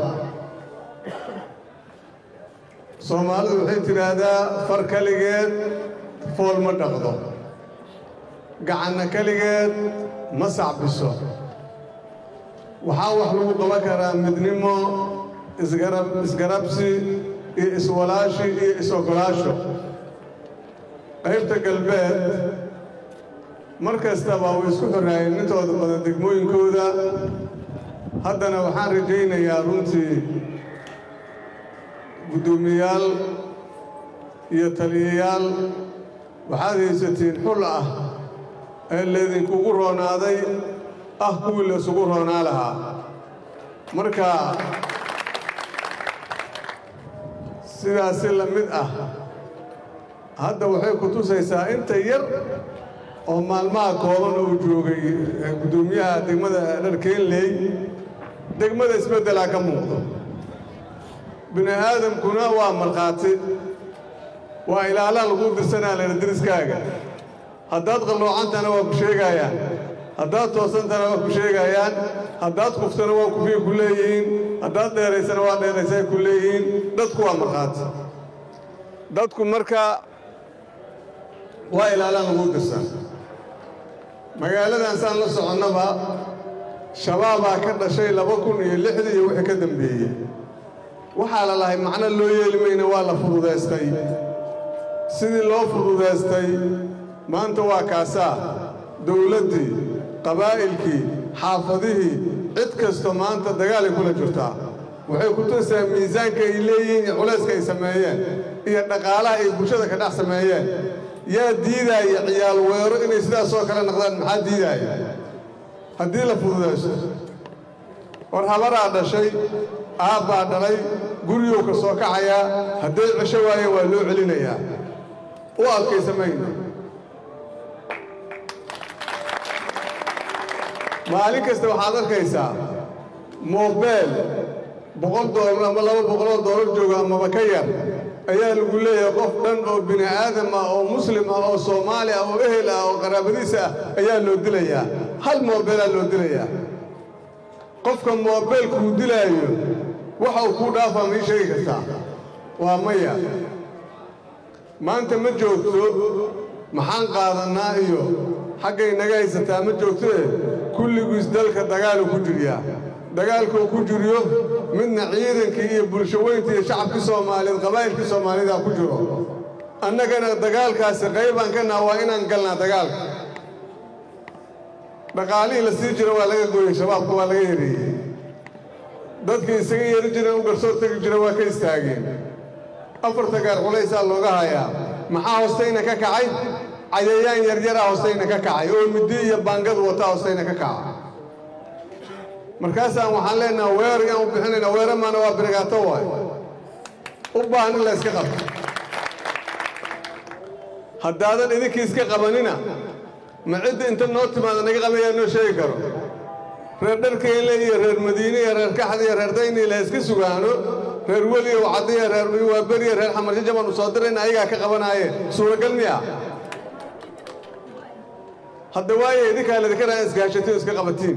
soomaalidu waxay tidhaahdaa far keligeed fool ma dhaqdo gacanna keligeed ma sacbiso waxaa wax lagu qaban karaa midnimo isgarab isgarabsi iyo iswalaashi iyo is-ogolaasho qaybta galbeed mar kastaba way isku xoraayeen intooda badan degmooyinkooda haddana waxaan rajaynayaa runtii guddoomiyayaal iyo taliyayaal waxaad haysatiin xul ah ee laydinkugu roonaaday ah kuwii laysugu roonaa lahaa marka sidaasi la mid ah hadda waxay ku tusaysaa inta yar oo maalmaha kooban uu joogay guddoomiyaha degmada dharkeenley degmada isbeddelaa ka muuqdo bini aadamkuna waa markhaati waa ilaalaa lagu dirsanaa layna deriskaaga haddaad qalloocantana waa ku sheegayaan haddaad toosantana waa ku sheegayaan haddaad kuftana waa kufii ku leeyihiin haddaad dheeraysana waa dheeraysay ku leeyihiin dadku waa markhaati dadku marka waa ilaalaan lagu dirsan magaaladan saan la soconnaba shabaabaa ka dhashay laba kun iyo lixdii iyo wixii ka dambeeyey waxaa la lahay macno loo yeeli mayna waa la fududaystay sidii loo fududaystay maanta waa kaasaa dowladdii qabaa'ilkii xaafadihii cid kasto maanta dagaalay kula jirtaa waxay ku tusaa miisaanka ay leeyihiin iyo culayska ay sameeyeen iyo dhaqaalaha ay bulshada ka dhex sameeyeen yaa diidaaya ciyaal weero inay sidaasoo kale noqdaan maxaa diidaaya haddii la fududaysto war habaraa dhashay aabbaa dhalay guriyuu ka soo kacayaa hadday cesho waayeen waa loo celinayaa u adkaysa mayno maalin kasta waxaad arkaysaa moobeel boqol doolar ama laba boqoloo doolar jooga amaba ka yar ayaa lagu leeyahay qof dhan oo bini aadam ah oo muslim ah oo soomaali ah oo ehel ah oo qaraabadiisa ah ayaa loo dilayaa hal moobeelaa loo dilayaa qofka moobeelkuu dilaayo waxa uu kuu dhaafaa ma ii sheegi kartaa waa maya maanta ma joogto maxaan qaadannaa iyo xaggay naga haysataa ma joogtoe kulligiis dalka dagaaluu ku jiryaa dagaalkuu ku jiriyo midna ciidankii iyo bulshaweyntii iyo shacabkii soomaaliyeed qabaa'ilkii soomaaliyeeda ku jiro annagana dagaalkaasi qaybaan ka naha waa inaan galnaa dagaalka dhaqaalihii la sii jiro waa laga gooyey shabaabka waa laga yareeyey dadkii isaga yeeri jireen u garsoor tegi jira waa ka istaageen afarta gaar culaysaa looga hayaa maxaa hoostayna ka kacay cayayaan yaryaraa hoostayna ka kacay oo middi iyo baangad wataa hoostayna ka kaca markaasaan waxaan leenaha weer yaan u bixinayna weera maana waa birigaato waay u baahan in la yska qabto haddaadan idinkii iska qabanina ma cidda inta noo timaada naga qabayaa noo sheegi karo reer dharkeyle iyo reer madiine iyo reer kaxda iyo reer dayni la iska sugaano reer weli iyo wacadiya reer waaberiya reer xamarjaja baanu soo dirayna ayagaa ka qabanaaye suuragal miya hadda waaye idinkaa ladinka raa isgaashatiin iska qabatiin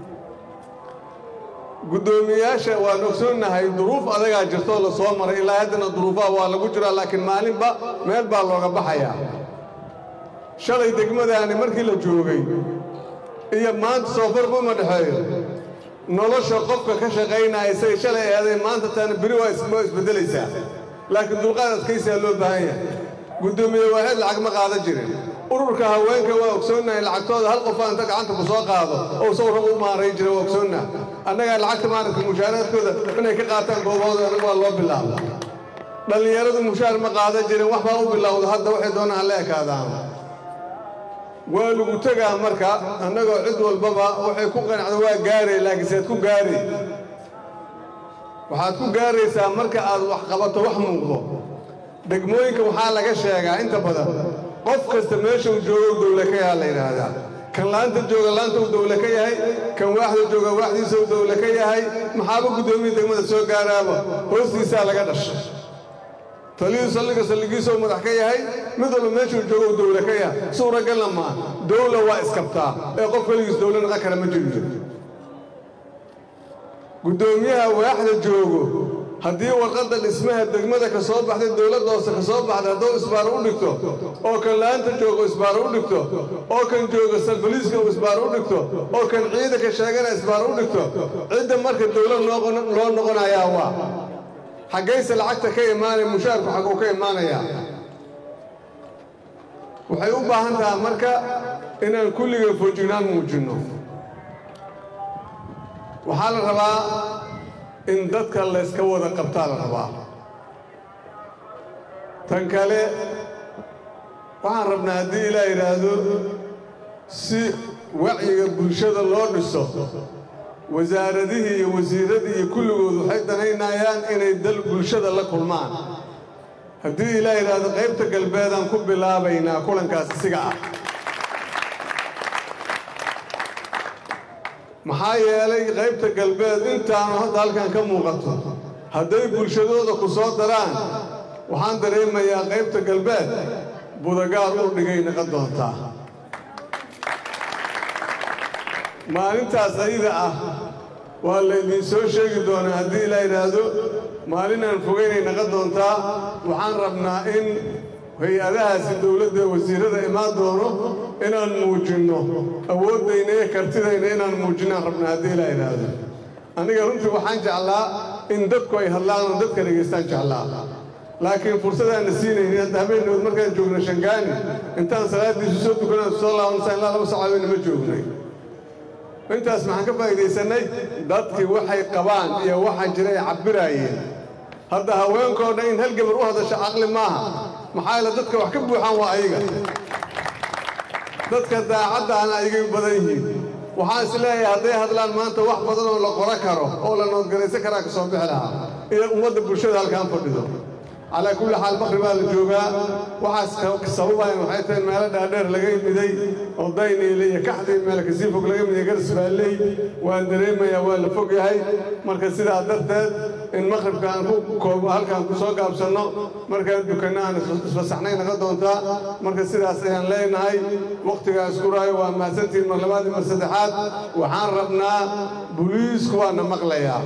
guddoomiyayaasha waan ogsoonnahay duruuf adagaa jirtoo la soo maray ilaa haddana duruufaha waa lagu jiraa laakiin maalinba meel baa looga baxayaa shalay degmadaani markii la joogay iyo maanta soofarba uma dhexeeyo nolosha qofka ka shaqaynaya say shalay eeday maanta taana beri waa isbeddelaysaa laakiin dulqaad adkaysaa loo baahan yahay guddoomiye waaxid lacag ma qaadan jirin ururka haweenka waa ogsoonnahay lacagtooda hal qofaa inta gacanta ku soo qaado oo sawraba u maarayn jira waa ogsoonnah annagaa lacagta maaragta mushaaraadkooda inay ka qaataan goobahooda anagu waa loo bilaaba dhallinyaradu mushaar ma qaadan jirin wax baa u bilowda hadda waxay doonaan hala ekaadaan waa lagu tegaa marka annagoo cid walbaba waxay ku qanacdo waa gaaray laakiin seed ku gaari waxaad ku gaaraysaa marka aad wax qabato wax muuqdo degmooyinka waxaa laga sheegaa inta badan qof kasta meesha uu joogo u dawle ka yahaa la yidhaahdaa kan laanta jooga laanta uu dawle ka yahay kan waaxda jooga waaxdiisa uu dawle ka yahay maxaaba guddoomiya degmada soo gaaraaba hoostiisaa laga dhasha taliyuu salliga salligiisa uu madax ka yahay mid walba meeshuu joogo uu dawle ka yahay suuragalna maa dawla waa iskabtaa ee qof keligiis dawle naqan kara ma jiri jiro guddoomiyaha waaxda joogo haddii warqadda dhismaha degmada ka soo baxday dowladda hoose ka soo baxday hadduu isbaaro u dhigto oo kan laanta joogo isbaaro u dhigto oo kan jooga salbaliiska uu isbaaro u dhigto oo kan ciidanka sheegana isbaaro u dhigto cidda marka dowlad loo noqonayaa waa xaggayse lacagta ka imaanaya mushaarku xagguu ka imaanayaa waxay u baahan tahay marka inaan kulliga foojignaan muujinno waxaa la rabaa in dadka layska wada qabtaa la rabaa tan kale waxaan rabnaa haddii ilaa yidhaahdo si wacyiga bulshada loo dhiso wasaaradihii iyo wasiirradii iyo kulligood waxay danaynayaan inay dal bulshada la kulmaan haddii ilaa yidhaahdo qaybta galbeedaan ku bilaabaynaa kulankaas isiga ah maxaa yeelay qaybta galbeed intaanu hadda halkan ka muuqato hadday bulshadooda ku soo daraan waxaan dareemayaa qaybta galbeed budagaar ur dhigay naqon doontaa maalintaas ayada ah waa laydiin soo sheegi doonaa haddii ilaa yidhaahdo maalinaan fogaynay naqon doontaa waxaan rabnaa in hay-adahaasi dowladda wasiirada imaan doono inaan muujinno awooddayna iyo kartidayna inaan muujinaan rabna haddii ilaa idhaahdo aniga runtii waxaan jeclaa in dadku ay hadlaan oo dadka dhegaystaan jeclaa laakiin fursadaanna siinaynin hadda habeennood markaan joogna shangaani intaan salaaddiisu soo dukanaan soo laabansa ilaa laba sac habeenna ma joognay intaas maxaan ka faa'iidaysanay dadkii waxay qabaan iyo waxa jira ay cabbiraayeen hadda haweenkoo dhan in hal gabar u hadasho caqli maaha maxaa yeele dadka wax ka buuxaan waa ayaga dadka daacaddaana aygay badan yihiin waxaan is leeyahay hadday hadlaan maanta wax badan oo la qoro karo oo la noodgaraysan karaa ka soo bixi lahaa iyo ummadda bulshada halkaan fadhido calaa kulli xaal maqribaa la joogaa waxaas sababayan waxay tahay meelo dhaadheer laga yimiday oo dayniile iyo kaxdii meel kasii fog laga yimiday garsbaalley waan dareemayaa waa la fog yahay marka sidaa darteed in maqribka aan ku koobo halkaan ku soo gaabsanno markaan dukanno aan isfasaxnay naga doontaa marka sidaas ayaan leenahay wakhtigaa isku raayo waa mahadsantihiin mar labaad iyo mar saddexaad waxaan rabnaa buliisku waana maqlayaa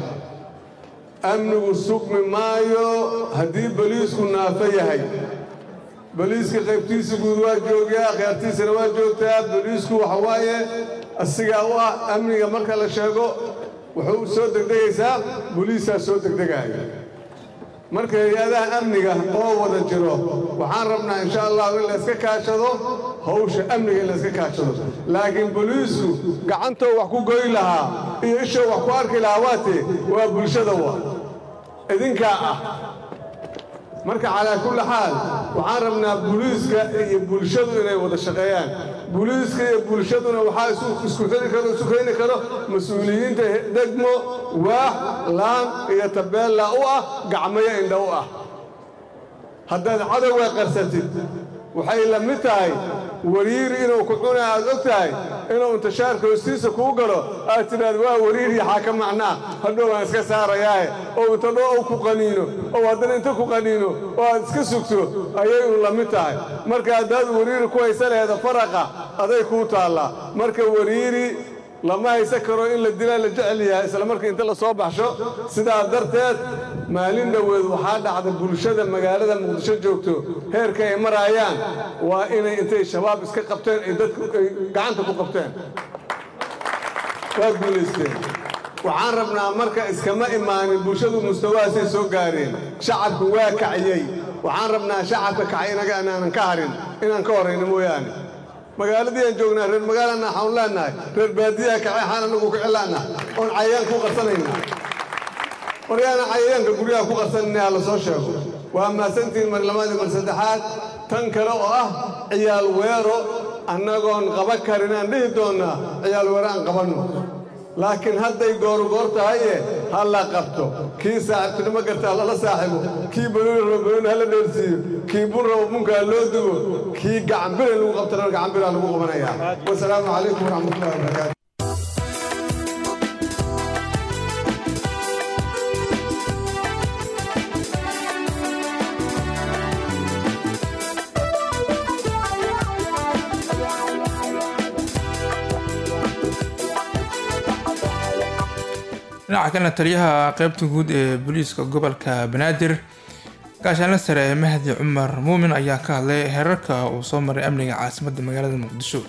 amnigu sugmi maayo haddii boliisku naafo yahay boliiska qaybtiisa guud waa joogaa khayaartiisana waa joogtaa boliisku waxa waaye asigaa u ah amniga marka la sheego wuxuu soo degdegaysaa boliisaa soo degdegaayo marka hay-adaha amniga oo wada jiro waxaan rabnaa insha allahu in layska kaashado hawsha amniga in layska kaashado laakiin boliisku gacantoo wax ku goy lahaa iyo ishoo wax ku arki lahaa waatee waa bulshada wa idinkaa ah marka calaa kulli xaal waxaan rabnaa buliiska iyo bulshadu inay wada shaqeeyaan buliiska iyo bulshaduna waxaa isku xiri karo isu keeni karo mas-uuliyiinta degmo waax laan iyo tabeella u ah gacmayo indha u ah haddaad cadowga qarsatid waxay la mid tahay wariir inuu ku cuna aad og tahay inuu intishaarka hoostiisa kuu galo aad tidhaad waa wariir yaxaa ka macnaa hadhow aan iska saarayaahe oo inta dho ou ku qaniino oo haddana inta ku qaniino oo aad iska sugto ayay un la mid tahay marka haddaad wariiri ku haysa laheeda faraqa aday kuu taallaa marka wariiri lama haysan karo in la dilaa la jecel yahay isla markii inta la soo baxsho sidaa darteed maalin dhoweed waxaa dhacda bulshada magaalada muqdisho joogto heerka ay maraayaan waa inay intay shabaab iska qabteen ay dadku ay gacanta ku qabteen waa guulaysteen waxaan rabnaa marka iskama imaanin bulshadu mustawahaasay soo gaareen shacabku waa kaciyey waxaan rabnaa shacabka kacay inaga inaanan ka harin inaan ka horrayno mooyaane magaaladii aan joognaa reer magaalana waxaan leenahay reer baadiyaha kacay xaan anagu ku cilaana oon cayayaan ku qarsanayna waryaana cayayaanka guryaha ku qarsanayna ha la soo sheego waa mahadsantihiin mar labaad iyo mar saddexaad tan kale oo ah ciyaal weero annagoon qaba karin aan dhihi doonnaa ciyaal weero aan qabanno laakiin hadday gooru goor tahaye ha la qabto kii saaxiibtinimo gartaa lala saaxiibo kii banooni rabo banooni hala dheersiiyo kii bun rabo bunka ha loo dugo kii gacanbire lagu qabtana gacanbiraa lagu qabanayaa wasalaamu calaykum waraxmatullahi wabarakaatu dhinaca kalena taliyaha qeybta guud ee booliiska gobolka banaadir gaashaanle sare mahdi cumar muumin ayaa ka hadlay heerarka uu soo maray amniga caasimadda magaalada muqdisho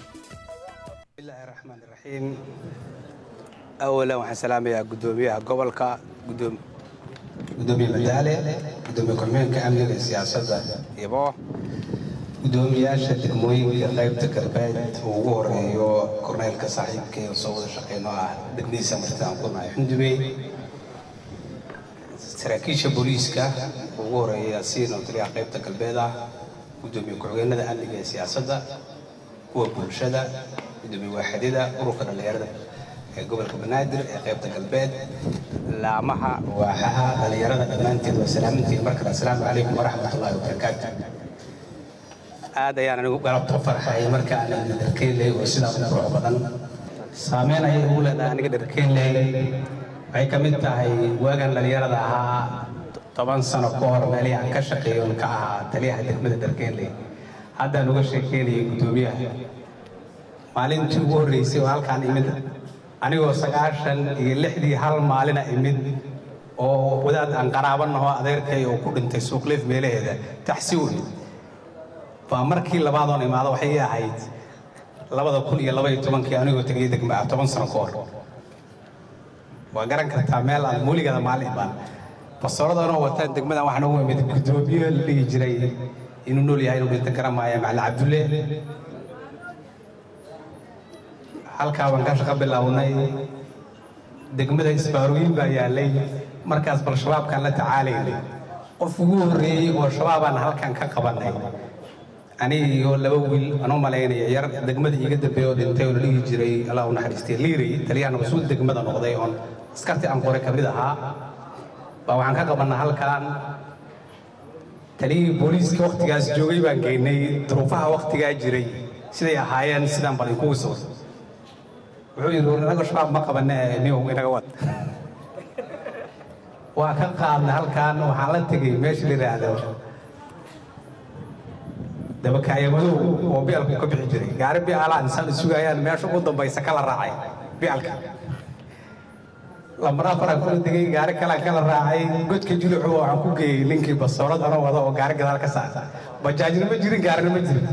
awalan waxaan salaamayaa guddoomiyaha gobolka gudoomiye madaale gudoomiye ku-xigeenka amniga iyo siyaasadda ibo gudoomiyaasha degmooyinka qaybta galbeed uu ugu horeeyo korneylka saaxiibkay oo soo wada shaqeyno ah degmadiisa martaan ku nahay xundubey saraakiisha booliiska uu ugu horeeya siin oo taliyaha qaybta galbeed ah gudoomiye ku-xigeenada amniga iyo siyaasadda kuwa bulshada gudoomiye waaxidida ururka dhallinyarada ee gobolka banaadir ee qaybta galbeed laamaha waaxaha dhallinyarada dhammaanteed waa salaamintiin markale asalaamu calaykum waraxmatullaahi wabarakaatu aad ayaan anigu galabta u farxay marka aan dharkeenley oo sidaa u qurux badan saameyn ayay ugu leedahay aniga dharkeenley waxay ka mid tahay waagan dhallinyarada ahaa toban sano ka hor meelihii aan ka shaqeeyo ka ahaa taliyaha degmada dharkeenley haddaan uga sheekeynayay guddoomiyaha maalintii ugu horreysay oo halkaan imid anigoo sagaashan iyo lixdii hal maalina imid oo wadaad aan qaraabanaho adeerkay oo ku dhintay suuqleef meelaheeda taxsi u imid baa markii labaadoon imaado waxay ii ahayd labada kun iyo laba iyo tobankii anigoo tegay degma ah toban sano ka hor waa garan kartaa meel aan muuligada maalin imaan bastooladanoo wataan degmadan waxaan ugu imid guddoomiye la dhihi jiray inuu nool yahay inuu dhinta garan maaya macalin cabdulle halkaa baan ka shaqo bilownay degmada isbaarooyin baa yaallay markaas bal shabaabkaan la tacaalaynay qof ugu horreeyey oo shabaabaan halkan ka qabannay aniga iyo laba wiil aan u malaynaya yar degmada iiga dambeeya oo dhintay oo la dhihi jiray allah u naxariistay liiray taliyahana mas-uul degmada noqday oon askartii aan qoray ka mid ahaa baa waxaan ka qabannaa halkan taliyihii booliiska wakhtigaas joogay baan geynay duruufaha wakhtigaa jiray siday ahaayeen sidaan bal inkugu sawir wuxuu yidhi war inaga shabaab ma qabane niyow inaga wad waa ka qaadnay halkan waxaan la tegey meesha la yidhaahdo dabakaaya madow oo bialku ka bixi jiray gaari bialaan insaan sugayaan meesha ugu dambaysa kala raacay bialka lambar afaraan kula degay gaari kalaan kala raacay godka julucu waxaan ku geeyey ninkii basoolad anoo wada oo gaari gadaal ka saara bajaajna ma jirin gaarina ma jirin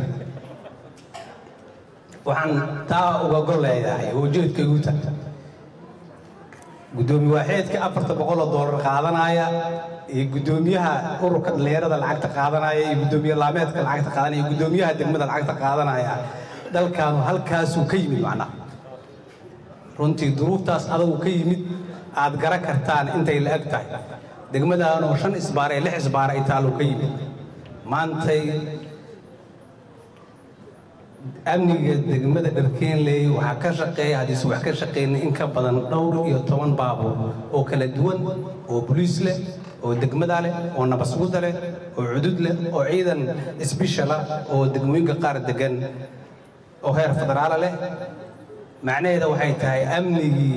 waxaan taa uga gol leeyahay oo ujeedka igu tagta guddoomiye waaxeedka afarta boqol oo doolar qaadanaya iyo guddoomiyaha ururka dhallinyarada lacagta qaadanaya iyo guddoomiye laameedka lacagta qaadanaya iyo guddoomiyaha degmada lacagta qaadanaya dalkaanu halkaasuu ka yimid macnaha runtii duruuftaas adagu ka yimid aad garan kartaan intay la eg tahay degmadaanoo shan isbaar ee lix isbaar ay taaluu ka yimid maantay amniga degmada dharkeenley waxaa ka shaqeeya haddiise wax ka shaqeynay in ka badan dhowr iyo toban baabuur oo kala duwan oo boliis leh oo degmada leh oo nabasguda leh oo cudud leh oo ciidan isbishala oo degmooyinka qaar degan oo heer federaala leh macnaheeda waxay tahay amnigii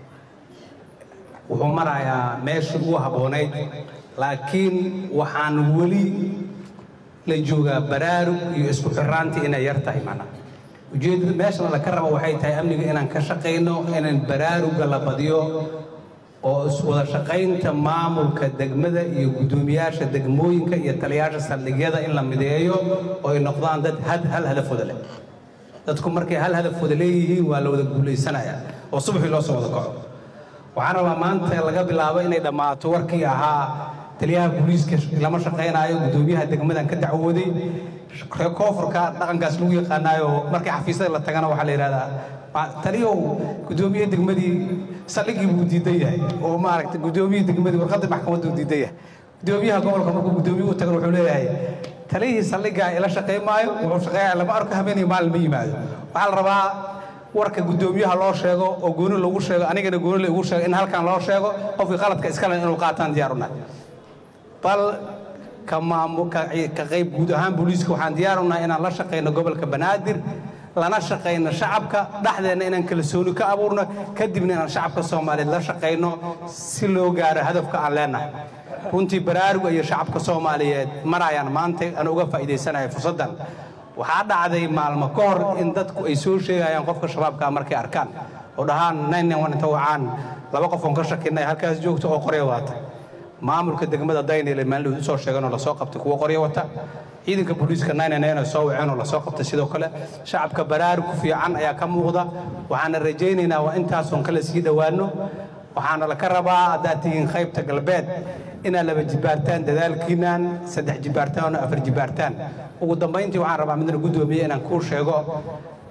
wuxuu marayaa meeshii ugu habboonayd laakiin waxaan weli la joogaa baraarug iyo isku xiraantii inay yar tahay macnaha ujeedada meeshana laka rabo waxay tahay amniga inaan ka shaqayno inaan baraaruga la badiyo oo iswada shaqaynta maamulka degmada iyo guddoomiyaasha degmooyinka iyo taliyaasha saldhigyada in la mideeyo oo ay noqdaan dad had hal hadafooda leh dadku markay hal hadafooda leeyihiin waa la wada guulaysanayaa oo subaxii loo soo wada kaco waxaan rabaa maanta laga bilaabo inay dhammaato warkii ahaa taliyaha booliiska lama shaqaynaayo guddoomiyaha degmadan ka dacwooday reer koonfurka dhaqankaas lagu yaqaanaayo markii xafiisyada la tagana waxaa la yidhahdaa taliyow guddoomiye degmadii saldhigii buu diidan yahay oo maaragtay guddoomiye degmadii warqadda maxkamaddu diidan yahay guddoomiyaha gobolka markuu guddoomiye u tagan wuxuu leeyahay taliyihii saldhigaa ila shaqayn maayo wuxuu shaqeeyaa lama arko habeenii maalin ma yimaado waxaa la rabaa warka guddoomiyaha loo sheego oo gooni lagu sheego anigana gooni lagu sheego in halkan loo sheego qofkii qaladka iskale inuu qaataan diyaar u nahay bal ka maamu ka ka qayb guud ahaan booliiska waxaan diyaar u nahay inaan la shaqayno gobolka banaadir lana shaqayno shacabka dhexdeenna inaan kalsooni ka abuurno kadibna inaan shacabka soomaaliyeed la shaqayno si loo gaaro hadafka aan leenahay runtii baraaruga iyo shacabka soomaaliyeed marayaan maanta aan uga faa'iidaysanayo fursaddan waxaa dhacday maalmo ka hor in dadku ay soo sheegayaan qofka shabaabka markay arkaan oo dhahaan inta wacaan laba qof oon ka shakinay halkaas joogto oo qorya wata maamulka degmada daynile maalin usoo sheegan oo lasoo qabtay kuwa qorya wata ciidanka booliiska naynanayna soo waceen oo lasoo qabtay sidoo kale shacabka baraarug fiican ayaa ka muuqda waxaana rajaynaynaa waa intaasoon kale sii dhowaano waxaana laka rabaa haddaad tihiin qaybta galbeed inaad laba jibaartaan dadaalkiinaan saddex jibaartaan oo afar jibaartaan ugu dambayntii waxaan rabaa midna guddoomiye inaan kuu sheego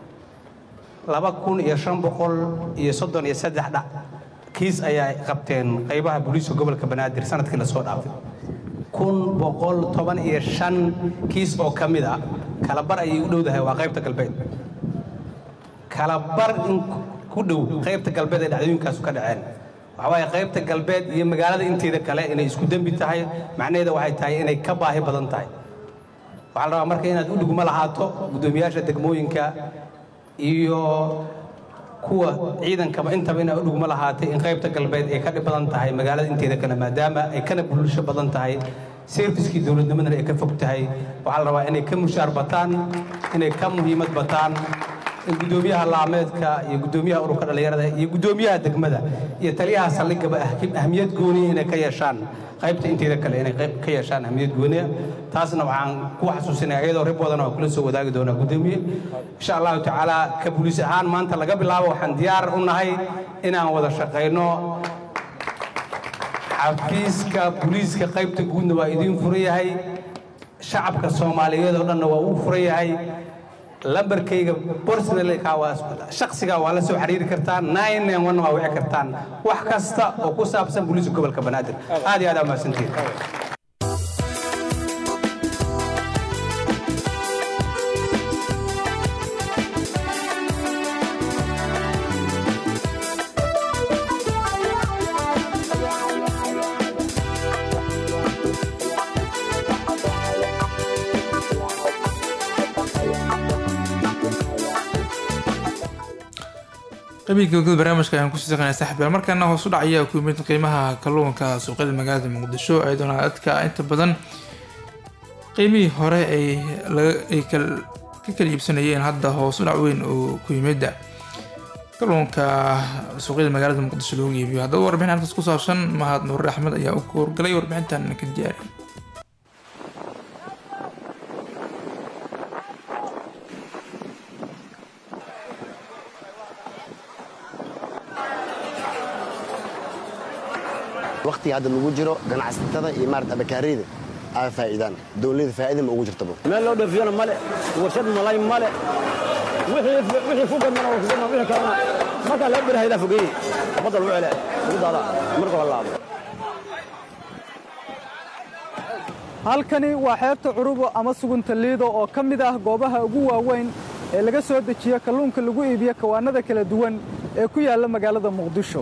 laba kun iyo shan boqol iyo soddon iyo saddex dhac kiis ayaa qabteen qaybaha booliiska gobolka banaadir sanadkii lasoo dhaafay kun boqol toban iyo shan kiis oo ka mid a kalabar ayay u dhowdahay waa qaybta galbeed kalabar in ku dhow qaybta galbeed ee dhacdooyinkaasu ka dhaceen waxa waaye qaybta galbeed iyo magaalada inteeda kale inay isku dembi tahay macnaheeda waxay tahay inay ka baahi badan tahay waxaa la rabaa marka inaad u dhugmo lahaato guddoomiyaasha degmooyinka iyo kuwa ciidankaba intaba inaa u dhugmo lahaatay in qaybta galbeed ay ka dhib badan tahay magaalada inteeda kale maadaama ay kana bulsho badan tahay serviskii dowladnimadana ay ka fog tahay waxaa la rabaa inay ka mushaar bataan inay ka muhiimad bataan gudoomiyaha laameedka iyo gudoomiyaha ururka dhallinyarada iyo gudoomiyaha degmada iyo taliyaha saldhigaba ahmiyad gooniya inay ka yeeshaan qaybta inteeda kale inay qayb ka yeeshaan ahmiyad gooniya taasna waxaan ku xasuusinaya iyadoo rib badan oo kula soo wadaagi doonaa gudoomiye insha allahu tacaala ka buliis ahaan maanta laga bilaabo waxaan diyaar u nahay inaan wada shaqayno xafiiska buliiska qaybta guudna waa idiin furan yahay shacabka soomaaliyeed oo dhanna waa uu furan yahay lambarkayga personalka waa shaksiga waa la soo xiriiri kartaan nine one waa wici kartaan wax kasta oo ku saabsan booliiska gobolka banaadir aad iyo aad aa mahadsantihin qabiilka gogol barnaamijka ayaan kusii saqaynaa saxbiyaal markaana hoos u dhac ayaa ku yimid qiimaha kalluunka suuqyada magaalada muqdisho ayadoona dadka inta badan qiimihii hore ay ay ka kala iibsanayeen hadda hoos u dhac weyn oo ku yimida kalluunka suuqyada magaalada muqdisho loogu iibiyo haddaba warbixin halkaas ku saabsan mahad nuure axmed ayaa u howrgalay warbixintan ka diyaariyay waqtiga hadda lagu jiro ganacsatada iyo maarata abakaariyada aa faa'iidaan dowladda faa'iida ma ugu jirtaba meel loo dhoofiyana male warshad malay male wixii fugadmana waa fugadma wixii kalena markaa laga birahaydaa fogeeye badda lagu cele lagu daadaa marka la laabo halkani waa xeebta curubo ama sugunta liido oo ka mid ah goobaha ugu waaweyn ee laga soo dejiyo kalluunka lagu iibiyo kawaanada kala duwan ee ku yaalla magaalada muqdisho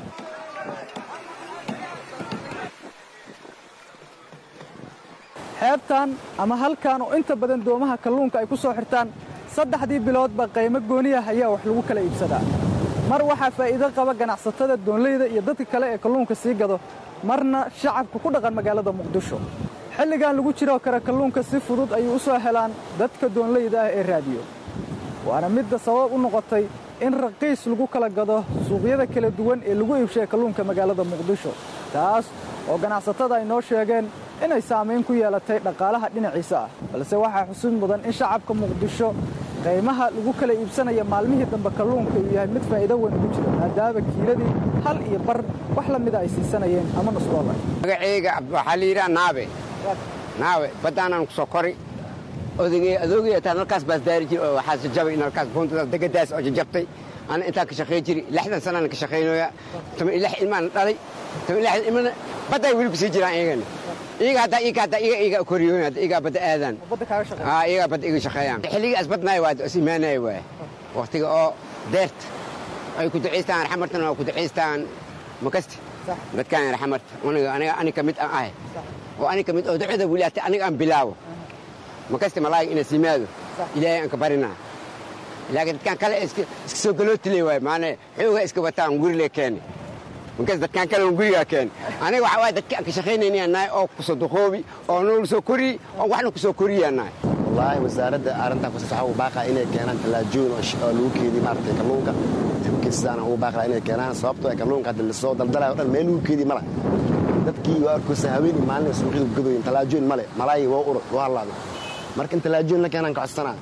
xeebtan ama halkan oo inta badan doomaha kalluunka ay ku soo xirtaan saddexdii biloodba qaymo gooniyah ayaa wax lagu kala iibsadaa mar waxaa faa'iido qaba ganacsatada doonleyda iyo dadka kale ee kalluunka sii gado marna shacabka ku dhaqan magaalada muqdisho xilligan lagu jiroo kale kalluunka si fudud ayay u soo helaan dadka doonleyda ah ee raadiyo waana midda sabab u noqotay in raqiis lagu kala gado suuqyada kala duwan ee lagu iibshaya kalluunka magaalada muqdisho taas oo ganacsatada ay noo sheegeen inay saamayn ku yeelatay dhaqaalaha dhinaciisa ah balse waxaa xusid mudan in shacabka muqdisho qiimaha lagu kala iibsanaya maalmihii dambe kalluunka uu yahay mid faa'iido weyn ugu jira maadaama kiiladii hal iyo bar wax la mida ay siisanayeen ama nus doolar magacayga waxaa la yidhaha naabe naabe baddaanaan ku soo kori odagay adoogay taan halkaas baas daari jiri oo waxaa jajabay in halkaas buuntadaas degadaas oo jajabtay ana intaan ka shaqayn jiri lixdan sanaan ka shaqaynooya toban iyo lix ilmaan dhalay toban iyo lix ilmana badday weli ku sii jiraan iyagana iyaga hadda iyaga hadda iyaga iyaga koriyooyn hadda iyaga badda aadaan aa iyaga badda iyaga shaqeeyaan xilligii asbadnaay waa is imaanaya waay waqtiga oo deerta ay ku ducaystaan raxmartana waa ku ducaystaan makasti dadkaan raxmarta aniga aniga ani ka mid aan ahay oo ani ka mid oo ducada weli hata aniga aan bilaabo makasti malaayiga inay simaado ilaahay aan ka barinaa laakiin dadkaan kale iska soo galootiley waay maana xoogaa iska wataan gurile keeni markaas dadkaan kale gurigaa keeni aniga waxaa waay dadka aan ka shaqaynaynayaa nahay oo kusoo duqoobi oo nool soo koriy oo waxna kusoo koriyaa nahay wallaahi wasaaradda arrintaa ku saxa ugu baaqaa inay keenaan tallaajooyin oo lagu keediyo maaragtay kalluunka xubkiisaan ugu baaqaa inay keenaan sababtoo ay kalluunka hadda lasoo daldalayo o dhan meel lagu keediyo mala dadkii waa arkoosa haweenii maalin suuqyada gadoyin tallaajooyin male malaayi waa urur waa hallaaday marka in tallaajooyin la keenaan ka codsanaa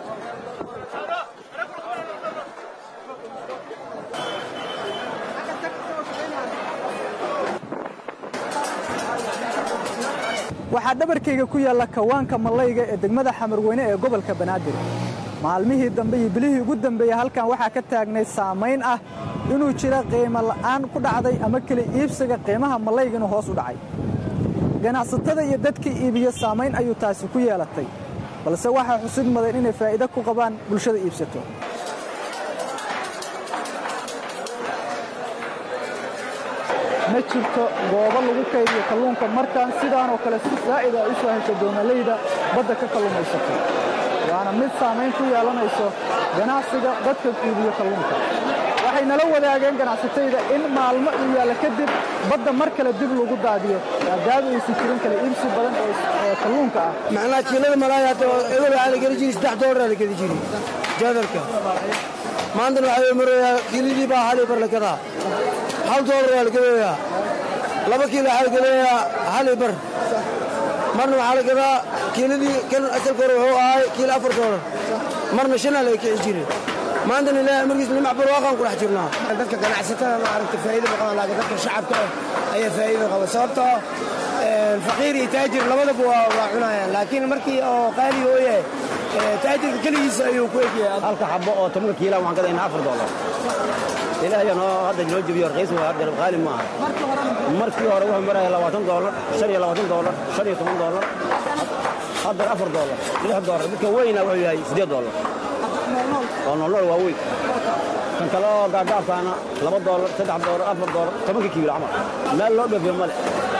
waxaa dhabarkayga ku yaalla kawaanka mallayga ee degmada xamarweyne ee gobolka banaadir maalmihii dambe iyo bilihii ugu dambeeyey halkan waxaa ka taagnay saamayn ah inuu jira qiimo la'aan ku dhacday ama keli iibsiga qiimaha mallayga inuu hoos u dhacay ganacsatada iyo dadkii iibiyo saamayn ayuu taasi ku yeelatay balse waxaa xusid mudan inay faa'iido ku qabaan bulshada iibsato ma jirto goobo lagu kaydiyo kalluunka markaan sidaanoo kale si saa'ida ay u soo hesho doomalayda badda ka kalluumaysato waana mid saamayn ku yeelanayso ganacsiga dadka iibiyo kalluunka waxay nala wadaageen ganacsatayda in maalmo uu yaalla kadib badda mar kale dib lagu daadiyo maadaama aysan jirin kala iibsi badan oo oo kalluunka ah macnaha kiilada malaaya hadda eber waxaa la geli jiray saddex doolar la geli jiray jaadarka maantana waxaa marayaa kiiladii baa hal ibar la gadaa hal doolar waa la gadayaa laba kiilo waxaa la gadayaa hal ibar marna waxaa la gadaa kiiladii kan asalka hore wuxuu ahay kiilo afar doolar marna shanaa laga kici jiray maantana ilaahay markiis nimac barwaaqaan ku dhex jirnaa dadka ganacsatada ma aragta faa'iido ma qabaan laakiin dadka shacabka ah ayaa faa'iido qaba sababtoo ah faqiir iyo taajir labadaba waa waa cunayaan laakiin markii oo qaali oo yahay taajirka keligiisa ayuu ku egyahay halka xabo oo tobanka kiila waxaan gadaynaa afar doolar ilaahay noo hadda noo jebiyo raqiis waa hadda qaali ma aha markii hore wuxuu maraya labaatan doolar shan iyo labaatan doolar shan iyo toban doolar hadda afar doolar lix doolar midka weyna wuxuu yahay siddeed doolar oo noolnool waa weyn kan kale oo gaagaabkaana laba doolar saddex doolar afar doolar tobanka kiilo camal meel loo dhoofiyo male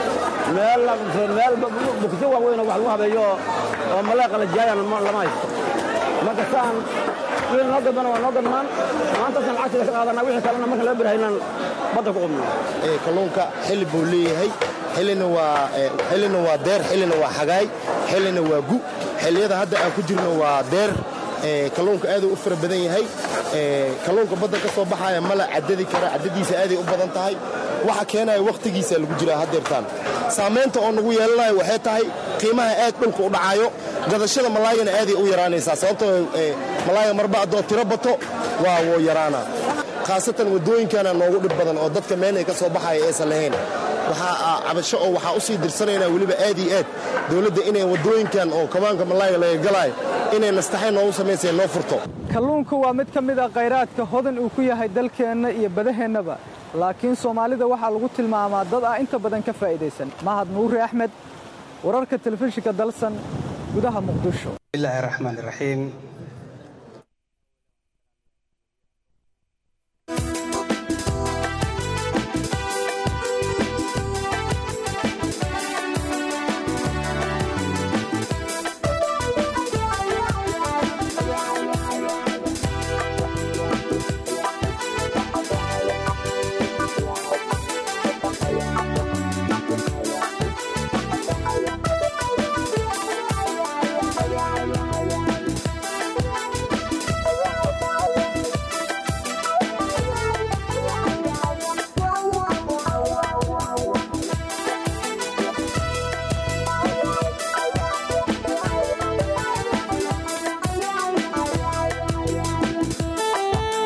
meel meel bukisyo waaweyn oo wax lagu habeeyo oo oo maleeqa la jaayana lama haysto marka saan wixii noo gadbana waa noo gadmaan maantaasaan lacagta ka qaadanaa wixii kalena marka laga birahaynaan badda ku qubnaa kalluunka xilli buu leeyahay xillina waa xillina waa deer xillina waa xagaay xillina waa gu xilliyada hadda aan ku jirno waa deer kalluunka aaduu u fara badan yahay kalluunka badda ka soo baxaya mala caddadi kara caddadiisa aaday u badan tahay waxa keenaya wakhtigiisa lagu jiraa haddeertaan saamaynta oo nagu yeelanayo waxay tahay qiimaha aad dhulka u dhacayo gadashada malaayana aaday u yaraanaysaa sababtoo malaaya marba haddoo tiro bato waa wuu yaraanaa khaasatan waddooyinkana noogu dhib badan oo dadka meel ay ka soo baxaya aysan lahayn waxaa cabasho oo waxaa u sii dirsanaynaa weliba aad iyo aad dowladda inay waddooyinkan oo kabaanka malaayga laga galaayo inay nastaxay noogu samaysay noo furto kalluunku waa mid ka mid ah khayraadka hodan uu ku yahay dalkeenna iyo badaheennaba laakiin soomaalida waxaa lagu tilmaamaa dad ah inta badan ka faa'idaysan mahad nuuri axmed wararka telefishinka dalsan gudaha muqdisho bismillaahi raxmaan raxiim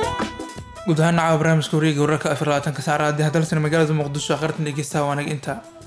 guud ahaan nacawa barnaamijka wareega wararka afar labaatanka saacada haddii hadalsan magaalada muqdisho aqartan dhegeystaha waanag inta